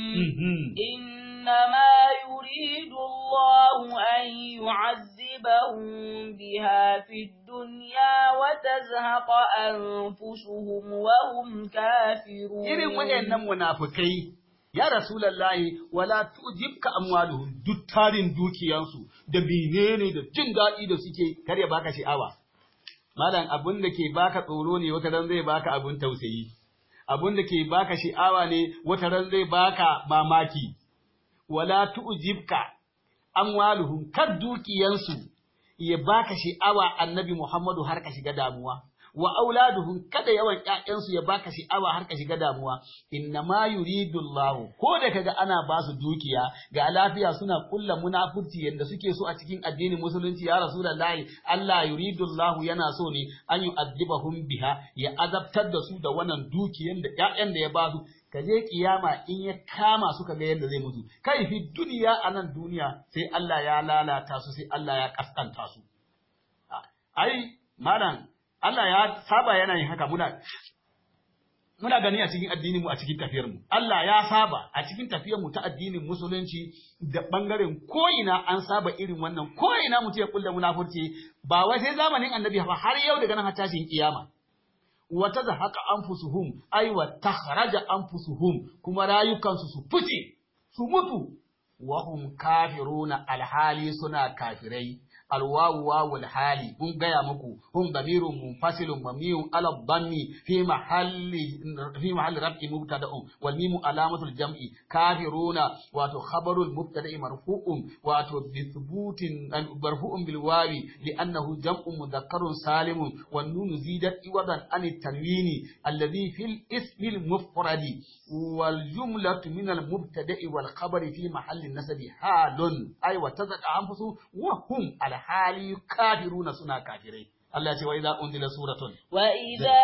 إنما يريد الله أن يعذبهم بها في الدنيا وتزهق أنفسهم وهم كافرون irin waɗannan munafikai ya rasulallahi wala tujibka amwaluhum duk tarin dukiyansu da menene da jin daɗi da suke kar ya baka sha'awa malam abun da ke baka tsoro ne wata ran zai baka abun tausayi abun da ke baka sha'awa ne wata ran zai baka mamaki wala tujibka amwaluhum kad dukiyansu ya baka sha'awa annabi Muhammadu har ka shiga damuwa wa auladuhum kada yawan ƴaƴansu ya baka sha'awa har ka shiga damuwa inna ma yuridu Allah ko da kaga ana ba su dukiya ga lafiya suna kulla munafurci yanda suke so a cikin addinin musulunci ya rasulullahi Allah yuridu Allah yana so ne an yu'adhibahum biha ya azabtar da su da wannan dukiyan da ƴaƴan da ya ba su ka je kiyama in ya kama su kaga yadda zai mutu kai fi duniya a nan duniya sai Allah ya lalata su sai Allah ya kaskanta su ai malam Allah ya saba yana yin haka muna muna gani a cikin addinin mu a cikin tafiyar mu Allah ya saba a cikin tafiyar mu ta addinin musulunci da bangaren ko ina an saba irin wannan ko ina mutum ya kulle munafurci ba wai sai zamanin annabi ba har yau daga nan har tashin kiyama wata da haka anfusuhum ai wa takhraja anfusuhum kuma rayukansu su fice su mutu wa hum kafiruna alhali suna kafirai alwawu wawul hali mun gaya muku hum damirun munfasilun mamiyun ala dhammi fi mahalli fi mahalli raf'i mubtada'un wal mimu alamatul jam'i kafiruna wato khabarul mubtada'i marfu'un wato bi thubutin marfu'un bil wawi li'annahu jam'un mudhakkarun salimun wan nun zidat iwadan an tanwini alladhi fil ismi al mufradi wal jumlatu min al mubtada'i wal khabari fi mahalli nasabi halun ay wa tazaka anfusu wa hum al hali kafiruna suna kafirai Allah ya ce wa idza unzila suratun wa idza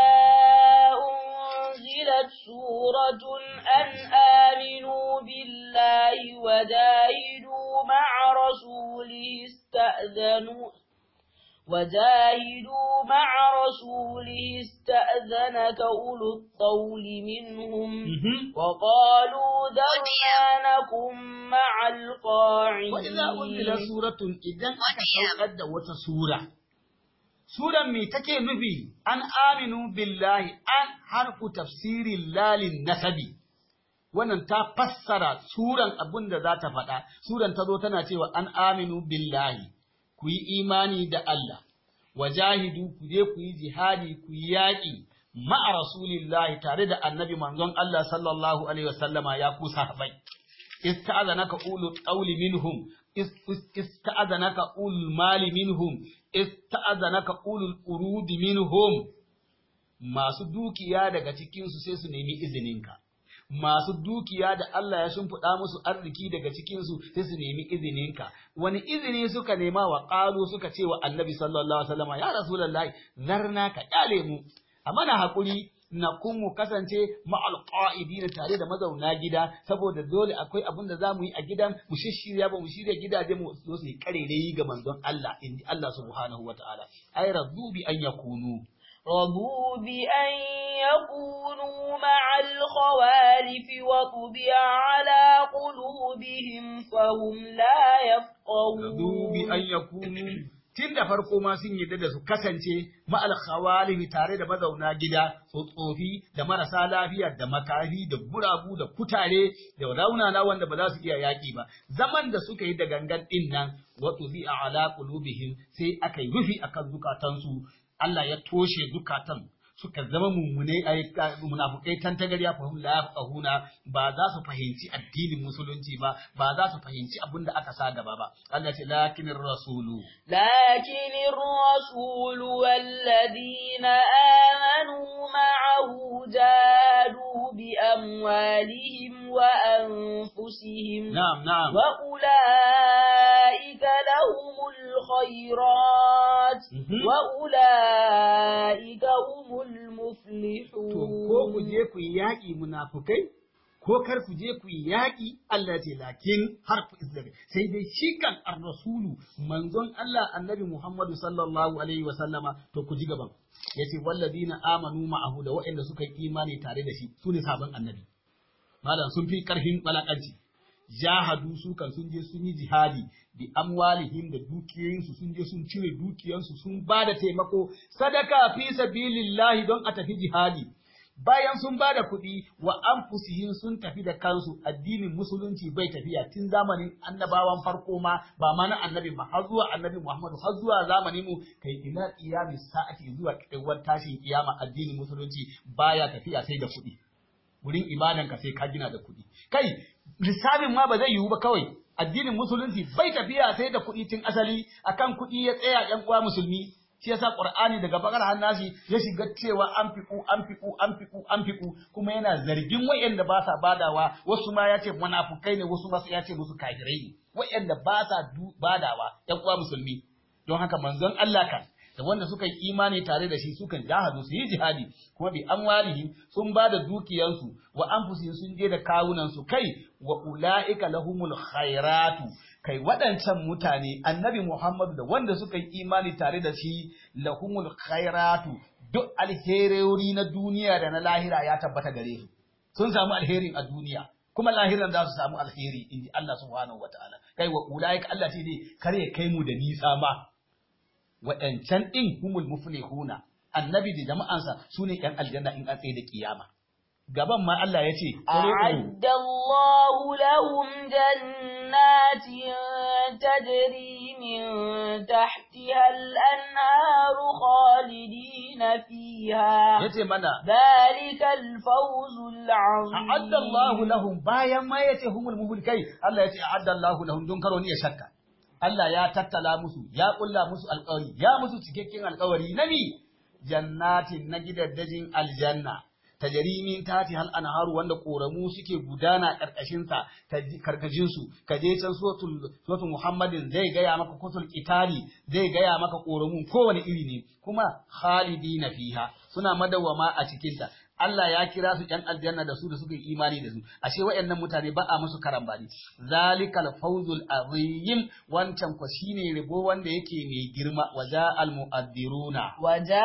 unzilat suratun an aminu billahi wa jahidu ma'a rasulihi ista'zanu وجاهدوا مع رسوله استأذنك أولو الطول منهم وقالوا ذرنا نكن مع القاعدين وإذا أنزل سورة إذا أكثر وتسورة سورة مي تكي نبي أن آمنوا بالله أن حرف تفسير الله للنسبي wannan ta fassara suran abin da za ta faɗa suran ta zo tana cewa an aminu billahi ku yi imani da Allah, wajahidu ku je ku yi jihadi ku yi yaƙi ma'a rasulillahi tare da annabi manzon Allah sallallahu alaihi wasallama ya ku sahabai. Ista'azanaka ulu qawli minhum ista'azanaka ul mali minhum ista'azanaka ulul urudi minhum masu dukiya daga cikinsu sai su nemi izininka. masu dukiya da Allah ya shimfiɗa musu arziki daga cikinsu sai su nemi izininka wani izini suka nema wa ƙalu suka ce wa annabi sallallahu alaihi wasallam ya rasulullahi zarna ka kyale mu a mana hakuri na kun mu kasance ma'al qa'idina tare da mazauna gida saboda dole akwai abin da zamu yi a gidan mu shishirya ba mu shirya gidaje mu zo su yi karerai ga manzon Allah inji Allah subhanahu wataala ay rabbu bi an yakunu رضوا بأن يكونوا مع الخوالف وطبع على قلوبهم فهم لا يفقهون رضوا بأن يكونوا tun da farko ma sun yarda da su kasance ma'al khawalihi tare da mazauna gida tsotsofi da marasa lafiya da makafi da guragu da kutare da raunana wanda ba za su iya yaƙi ba zaman da suka yi da gangan din nan wato bi ala qulubihim sai aka yi rufi akan zukatansu Allah ya toshe zukatan suka zama mummune munafukai tantagarya fahim la yafqahuna ba za su fahimci addinin musulunci ba ba za su fahimci abin da aka sa gaba ba Allah ce lakinir rasulu lakinir rasulu walladina amanu ma'ahu jadu bi amwalihim wa anfusihim na'am na'am wa ulaika lahumul khairat wa ulaika humul muflihun to ko ku je ku yi yaƙi munafukai ko kar ku je ku yi yaƙi Allah ce lakin har ku izlaga sai dai shi kan ar-rasulu manzon Allah annabi Muhammadu sallallahu alaihi wa sallama to ku ji gaban yace walladina amanu ma'ahu da waɗanda suka yi imani tare da shi su ne sabon annabi malam sun fi karfin balakanci jahadu su kan sun je sun yi jihadi bi amwalihim da dukiyoyinsu sun je sun cire dukiyansu sun ba da taimako sadaka fi sabilillahi don a tafi jihadi bayan sun ba da kuɗi wa anfusihim sun tafi da kansu addinin musulunci bai tafiya tun zamanin annabawan farko ma ba ma na annabi ma har zuwa annabi Muhammadu har zuwa zamanin mu kai ila qiyami sa'ati zuwa kaiwar tashin kiyama addinin musulunci baya tafiya sai da kuɗi wurin ibadanka sai ka gina da kuɗi kai lissafin ma ba zai yiwu ba kawai addinin musulunci bai tafiya sai da kuɗi tun asali akan kuɗi ya tsaya ƴan uwa musulmi shi yasa qur'ani daga bakar hannasi ya shiga cewa an fiku an fiku an fiku an fiku kuma yana zargin wayanda ba sa badawa wasu ma ya ce munafukai ne wasu ma ya ce musu kafirai ne wayanda ba sa badawa ƴan uwa musulmi don haka manzon Allah kan da wanda suka yi imani tare da shi sukan jahadu su yi jihadi kuma bi amwalihim sun ba da dukiyansu wa anfusihim sun je da kawunansu kai wa ulaika lahumul khairatu kai waɗancan mutane annabi Muhammadu da wanda suka yi imani tare da shi lahumul khairatu duk alherori na duniya da na lahira ya tabbata gare su sun samu alherin a duniya kuma lahiran za su samu alheri inji Allah subhanahu wataala kai wa ulaika Allah ce ne kar ya kai mu da nisa ma waɗancan ɗin humul muflihuna annabi da jama'ansa su ne ‘yan aljanna in an tsaye da kiyama. Gaban ma Allah ya ce, أعد الله لهم جنات تجري من تحتها الأنهار خالدين فيها ya ce mana, ذلك الفوز العظيم A'adda Allahu lahum bayan ma ya ce humul muflikai, Allah ya ce, A'adda Allahu lahum don karo ni ya shakka. Allah ya tattala musu, ya ƙulla musu alƙawari, ya musu cikakken alƙawari na mi jannatin na gidaddajin aljanna. tajari min tati hal anharu wanda koramu suke gudana karkashin sa karkashin su ka je can suratul suratul muhammadin zai gaya maka kusul qitali zai gaya maka koramu kowane iri ne kuma khalidina fiha suna madawama a cikin ta Allah ya kira su ‘yan aljanna da su da suka yi imani da su, ashe waɗannan mutane ba a musu karambani. Zalikal fawzul azim wancan kwa shine rabo wanda yake mai girma waja al mu'addiruna.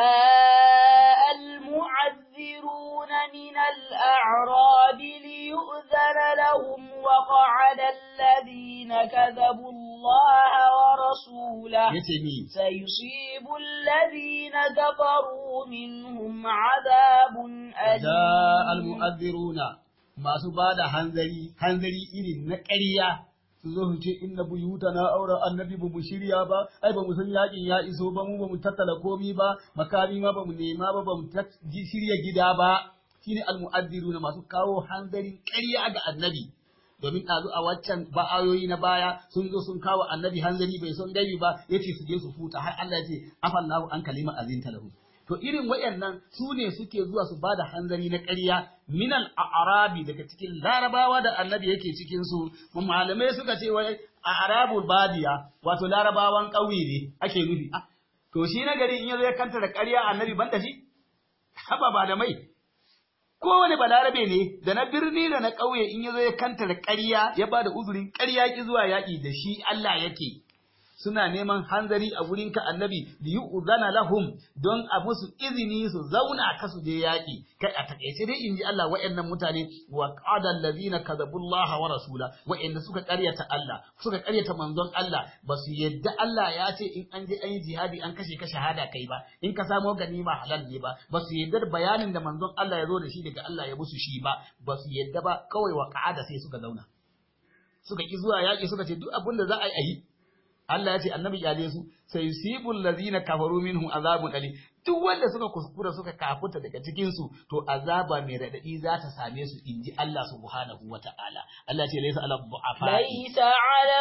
وجاء المعذرون من الأعراب ليؤذن لهم وقعد الذين كذبوا الله ورسوله Yace ni سيصيب الذين كفروا منهم عذاب da أليم almu'azziruna masu ba da hanzari hanzari irin na ƙarya su zo su ce inna buyuta na aure annabi ba mu shirya ba ai ba mu san yakin ya iso ba mu ba mu tattala komi ba makami ma ba mu nema ba ba mu tat- ji- shirya gida ba shine almu'azziruna masu kawo hanzarin ƙarya ga annabi domin ɗazu a waccan ba'ayoyi na baya sun zo sun kawo annabi hanzari bai son gaibi ba yace su je su futa har Allah ya ce afallahu an kalima azinta lahu to irin wayannan su ne suke zuwa su bada hanzari na ƙarya minal a'rabi daga cikin larabawa da annabi yake cikin su malamai suka ce wai a'rabul badiya wato larabawan ƙauye ne ake nufi Ah, to shi na gari in yazo ya kanta da ƙarya annabi banda shi haba ba da mai kowane balarabe ne da na birni da na ƙauye in yazo ya kanta da ƙarya ya bada uzurin ƙarya ki zuwa yaƙi da shi Allah yake suna neman hanzari a wurinka annabi da yi uzana lahum don a musu izini su zauna ka su je yaƙi kai a takaice dai in ji Allah wa'annan mutane wa qada allazina kadhabullaha wa rasula wa'anda suka ƙaryata Allah suka ƙaryata manzon Allah ba su yadda Allah ya ce in an je an yi jihadi an kashe ka shahada kai ba in ka samo ganima halal ne ba ba su yadda da bayanin da manzon Allah ya zo da shi daga Allah ya musu shi ba ba su yadda ba kawai wa qa'ada sai suka zauna suka ki zuwa yaƙi suka ce duk abin da za a yi a yi Allah ya ce annabi kyale su sai yusibul ladina kafaru minhum azabun alim duk wanda suka kuskura suka kafuta daga cikin su to azaba mai radadi za ta same su inji Allah subhanahu wata'ala Allah ya ce laysa ala du'afa ليس على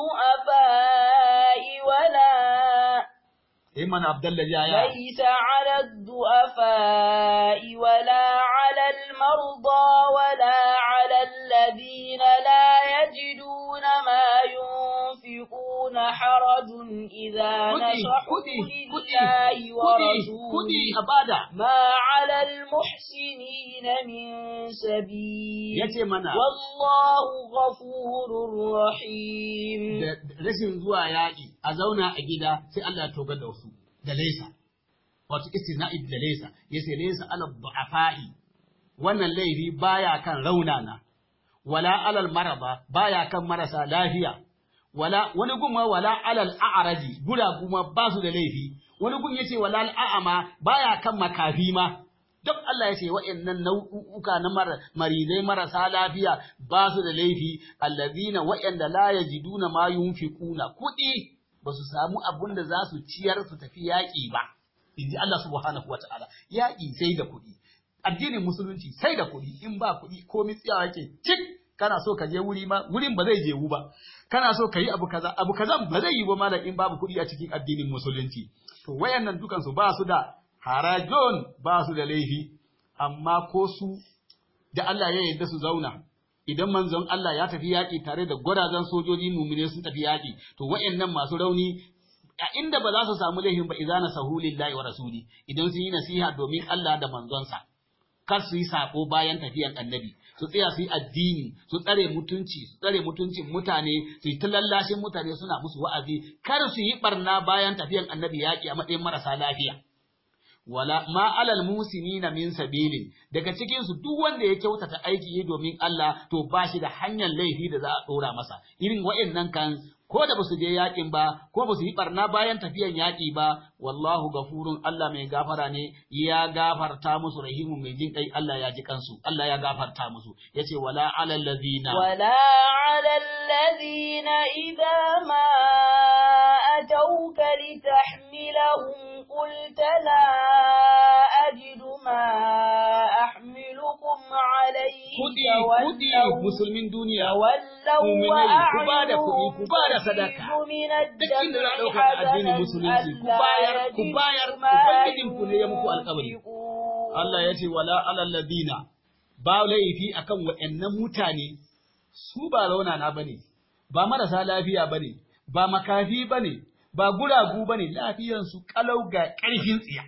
الضعفاء ولا Imman Abdullahi ya ya ليس على الضعفاء ولا على المرضى ولا على الذين لا يجدون ما ينفقون حرج إذا kudi نصحوا kudi kudi لله kudi kudi ورسوله a bada ما على المحسنين من سبيل yace mana والله غفور رحيم da da rashin zuwa yaƙi a zauna a gida sai Allah ya togar da wasu da laisa wato istina'i da laisa yace laisa ala du'afa'i wannan laifi baya kan raunana wala alal maraba baya kan marasa lafiya wala wani gumma wala alal a'raji gura kuma ba su da laifi wani gun yace wala al a'ama baya kan makafi ma duk Allah yace wa'annan nau'uka na mar, maridai marasa lafiya ba su da laifi allazina wa'anda la yajiduna ma yunfiquna kudi ba su samu abun da za su ciyar su tafi yaƙi ba inji Allah subhanahu wata'ala yaƙi sai da kuɗi addinin musulunci sai da kuɗi in ba kuɗi komai tsiyawa yake cik kana so ka je wuri ma wurin ba zai jewu ba kana so ka yi abu kaza abu kaza ba zai yi ba malam in babu kuɗi a cikin addinin musulunci to wayannan dukan su ba su da harajon ba su da laifi amma ko su da Allah ya yarda su zauna idan manzon Allah ya tafi yaƙi tare da gwarazan sojoji mumine sun tafi yaƙi to wayannan masu rauni a inda ba za su samu laifin ba izana sahulillahi wa rasuli idan sun yi nasiha domin Allah da manzonsa kar su yi sako bayan tafiyan annabi su tsaya su yi addini su tsare mutunci su tsare mutuncin mutane su yi ta lallashin mutane suna musu wa'azi kar su yi barna bayan tafiyan annabi yaƙi a matsayin marasa lafiya wala ma alal musinina min sabilin daga cikin su duk wanda ya kyautata aiki domin Allah to ba shi da hanyar laifi da za a dora masa irin wa'annan kan ko da basu je yakin ba ko basu yi barna bayan tafiyan yaki ba wallahu gafurun Allah mai gafara ne ya gafarta musu rahimun mai jin kai Allah ya ji kansu Allah ya gafarta musu yace wala alal ladina ولا على الذين إذا ما أتوك لتحملهم قلت لا أجد ما أحملكم عليه kudi kudi تولوا musulmin duniya تولوا mu'minai, ku ba da kuɗi, ku ba da وأعينهم sadaka. تفيض من duk inda za a الدمع ɗauka da addinin حزنا musulunci ku ألا bayar ku يجدوا bayar ما ubangijinku ne ya muku alƙawari ينفقون Allah ya ce wala alal ladina ba laifi akan waɗannan mutane su ba raunana bane ba marasa lafiya bane ba makafi bane ba guragu bane lafiyan su kalau ga ƙarfin tsiya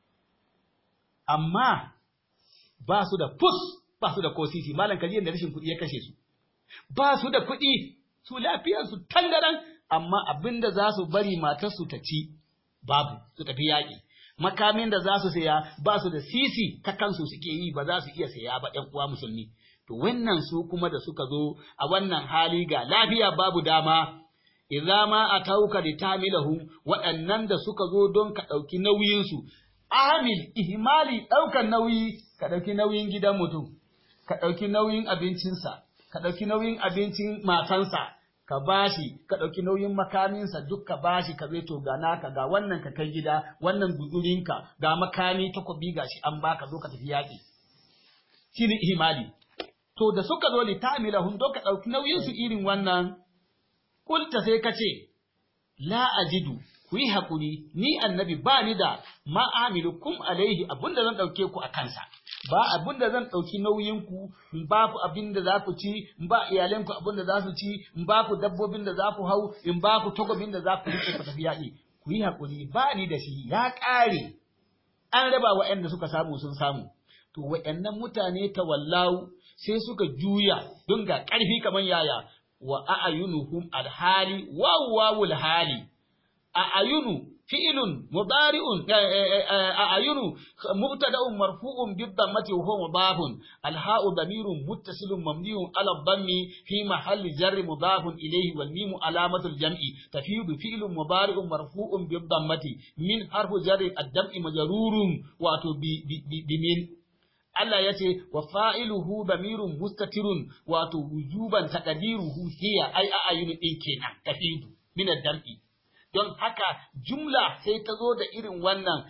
amma ba su da fus ba su da kosisi malam kaji da rashin kuɗi ya kashe su ba su da kuɗi su lafiyar su tangaran amma abinda za su bari matarsu ta ci babu su tafi yaƙi makamin da za su saya ba su da sisi ta kansu suke yi ba za su iya saya ba ɗan uwa musulmi to wannan su kuma da suka zo a wannan hali ga lafiya babu dama idza ma atauka litamilahu waɗannan da suka zo don ka ɗauki nauyinsu amil ihmali ɗaukan nauyi ka ɗauki nauyin gidan mutum ka ɗauki nauyin abincinsa ka ɗauki nauyin abincin matansa ka bashi ka ɗauki nauyin makaminsa duk ka bashi ka zai to ga naka ga wannan ka kai gida wannan guzurinka ga makami takobi gashi an baka zo ka tafi yaƙi shine ihmali to da suka zo li ta'milahum don ka ɗauki nauyin su irin wannan kulta sai ka ce la ajidu ku yi haƙuri ni annabi ba ni da ma'amilukum alaihi abinda zan ɗauke ku a kansa ba abinda zan ɗauki nauyinku in ba ku abinda za ku ci in ba iyalanku abinda za su ci in ba ku dabbobin da za ku hau in ba ku takobin da za ku rike ku tafi yaƙi ku yi haƙuri ba ni da shi ya ƙare an raba waɗanda suka samu sun samu to waɗannan mutane tawallau sai suka juya don ga ƙarfi kamar yaya wa a'ayunuhum alhali wawwawul hali a'ayunu fi'lun mudari'un a'ayunu mubtada'un marfu'un bid-dammati wa huwa mudafun alha'u damirun muttasilun mamniun ala dhammi fi mahalli jarri mudafun ilayhi wal mimu alamatu al-jam'i tafidu fi'lun mudari'un marfu'un bid-dammati min harfu jarri ad-dam'i majrurun wato bi bi min Allah ya ce wa fa'iluhu damirun mustatirun wato wujuban taqdiruhu hiya ai a'ayunu din kenan tafidu min ad-dam'i don haka jumla sai ta zo da irin wannan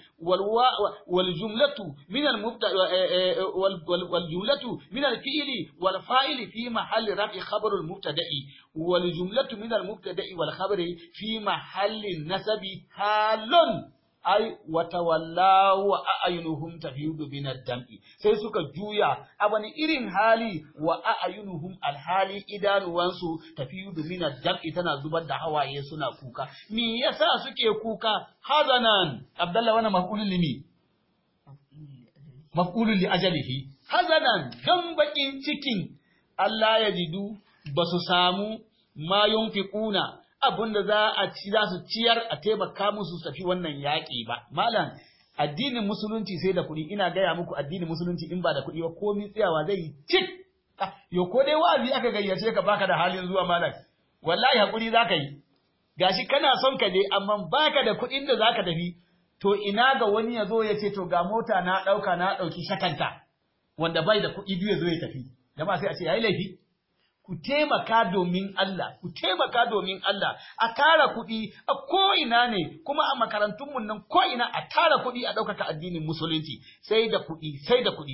wal jumlatu min al mubta wal jumlatu min al fi'li wal fa'ili fi mahalli raf'i khabar al mubtada'i wal jumlatu min al mubtada'i wal khabari fi mahalli nasabi halun ai watawalla wa a'yunuhum tafidu min ad-dam'i sai suka juya a wani irin hali wa a'yunuhum alhali idanuwansu tafidu min ad-dam'i tana zubar da hawaye suna kuka me yasa suke kuka hazanan abdallah wannan maf'ulun limi maf'ulun li ajalihi hazanan dan bakin cikin Allah ya jidu basu samu ma yunfiquna abin da za a ci za su ciyar a taimaka musu su tafi wannan yaƙi ba malam addinin musulunci sai da kuɗi ina gaya muku addinin musulunci in ba da kuɗi ba komai tsayawa zai yi cik yo ko dai wa'azi aka gayyace ka baka da halin zuwa malam wallahi hakuri zaka yi gashi kana son ka je amma baka da kuɗin da zaka tafi to ina ga wani ya zo ya ce to ga mota na ɗauka na ɗauki shakanta wanda bai da kuɗi duk ya zo ya tafi jama'a sai a ce yayi laifi ku taimaka domin Allah, ku taimaka domin Allah, a tara kuɗi a ko'ina ne, kuma a makarantunmu nan ko'ina a tara kuɗi a ɗaukaka addinin musulunci, sai da kuɗi, sai da kuɗi.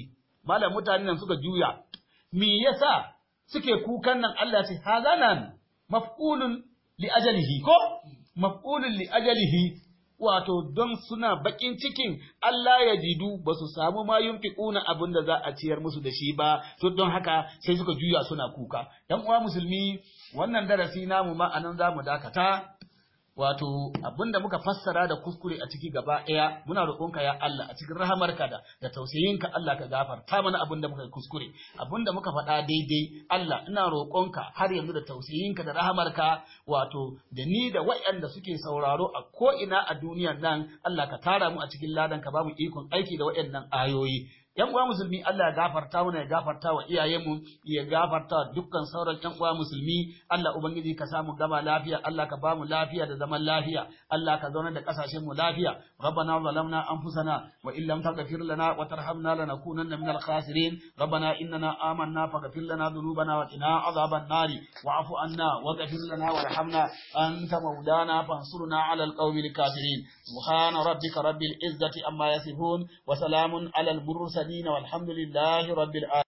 malam mutanen nan suka juya me yasa suke kukan nan Allah ce hazanan maf'ulun li ajalihi ko maf'ulun li ajalihi wato don suna bakin cikin Allah ya jidu ba su samu ma yunfiquna abin da za a ciyar musu da shi ba to don haka sai suka juya suna kuka yan uwa musulmi wannan darasi namu ma anan zamu dakata wato abinda muka fassara da kuskure a ciki gaba ɗaya muna roƙonka ya Allah a cikin rahamarka da da tausayinka Allah ka gafarta mana abinda muka yi kuskure abinda muka faɗa daidai Allah ina roƙonka har yanzu da tausayinka da rahamarka wato da ni da waɗanda suke sauraro a ko ina a duniyar nan Allah ka tara mu a cikin ladan ka ba mu ikon aiki da waɗannan ayoyi yan uwa musulmi Allah ya gafarta mana ya gafarta wa iyayenmu ya gafarta wa dukkan sauran yan uwa musulmi Allah ubangiji ka samu gama lafiya Allah ka bamu lafiya da zaman lafiya Allah ka zauna da kasashen mu lafiya rabbana zalamna anfusana wa in lam taghfir lana wa tarhamna lanakunanna minal khasirin rabbana innana amanna faghfir lana dhunubana wa qina adhaban nari wa'fu anna waghfir lana warhamna anta mawlana fansurna 'alal qawmil kafirin subhana rabbika rabbil izzati amma yasifun wa salamun 'alal mursalin والحمد لله رب العالمين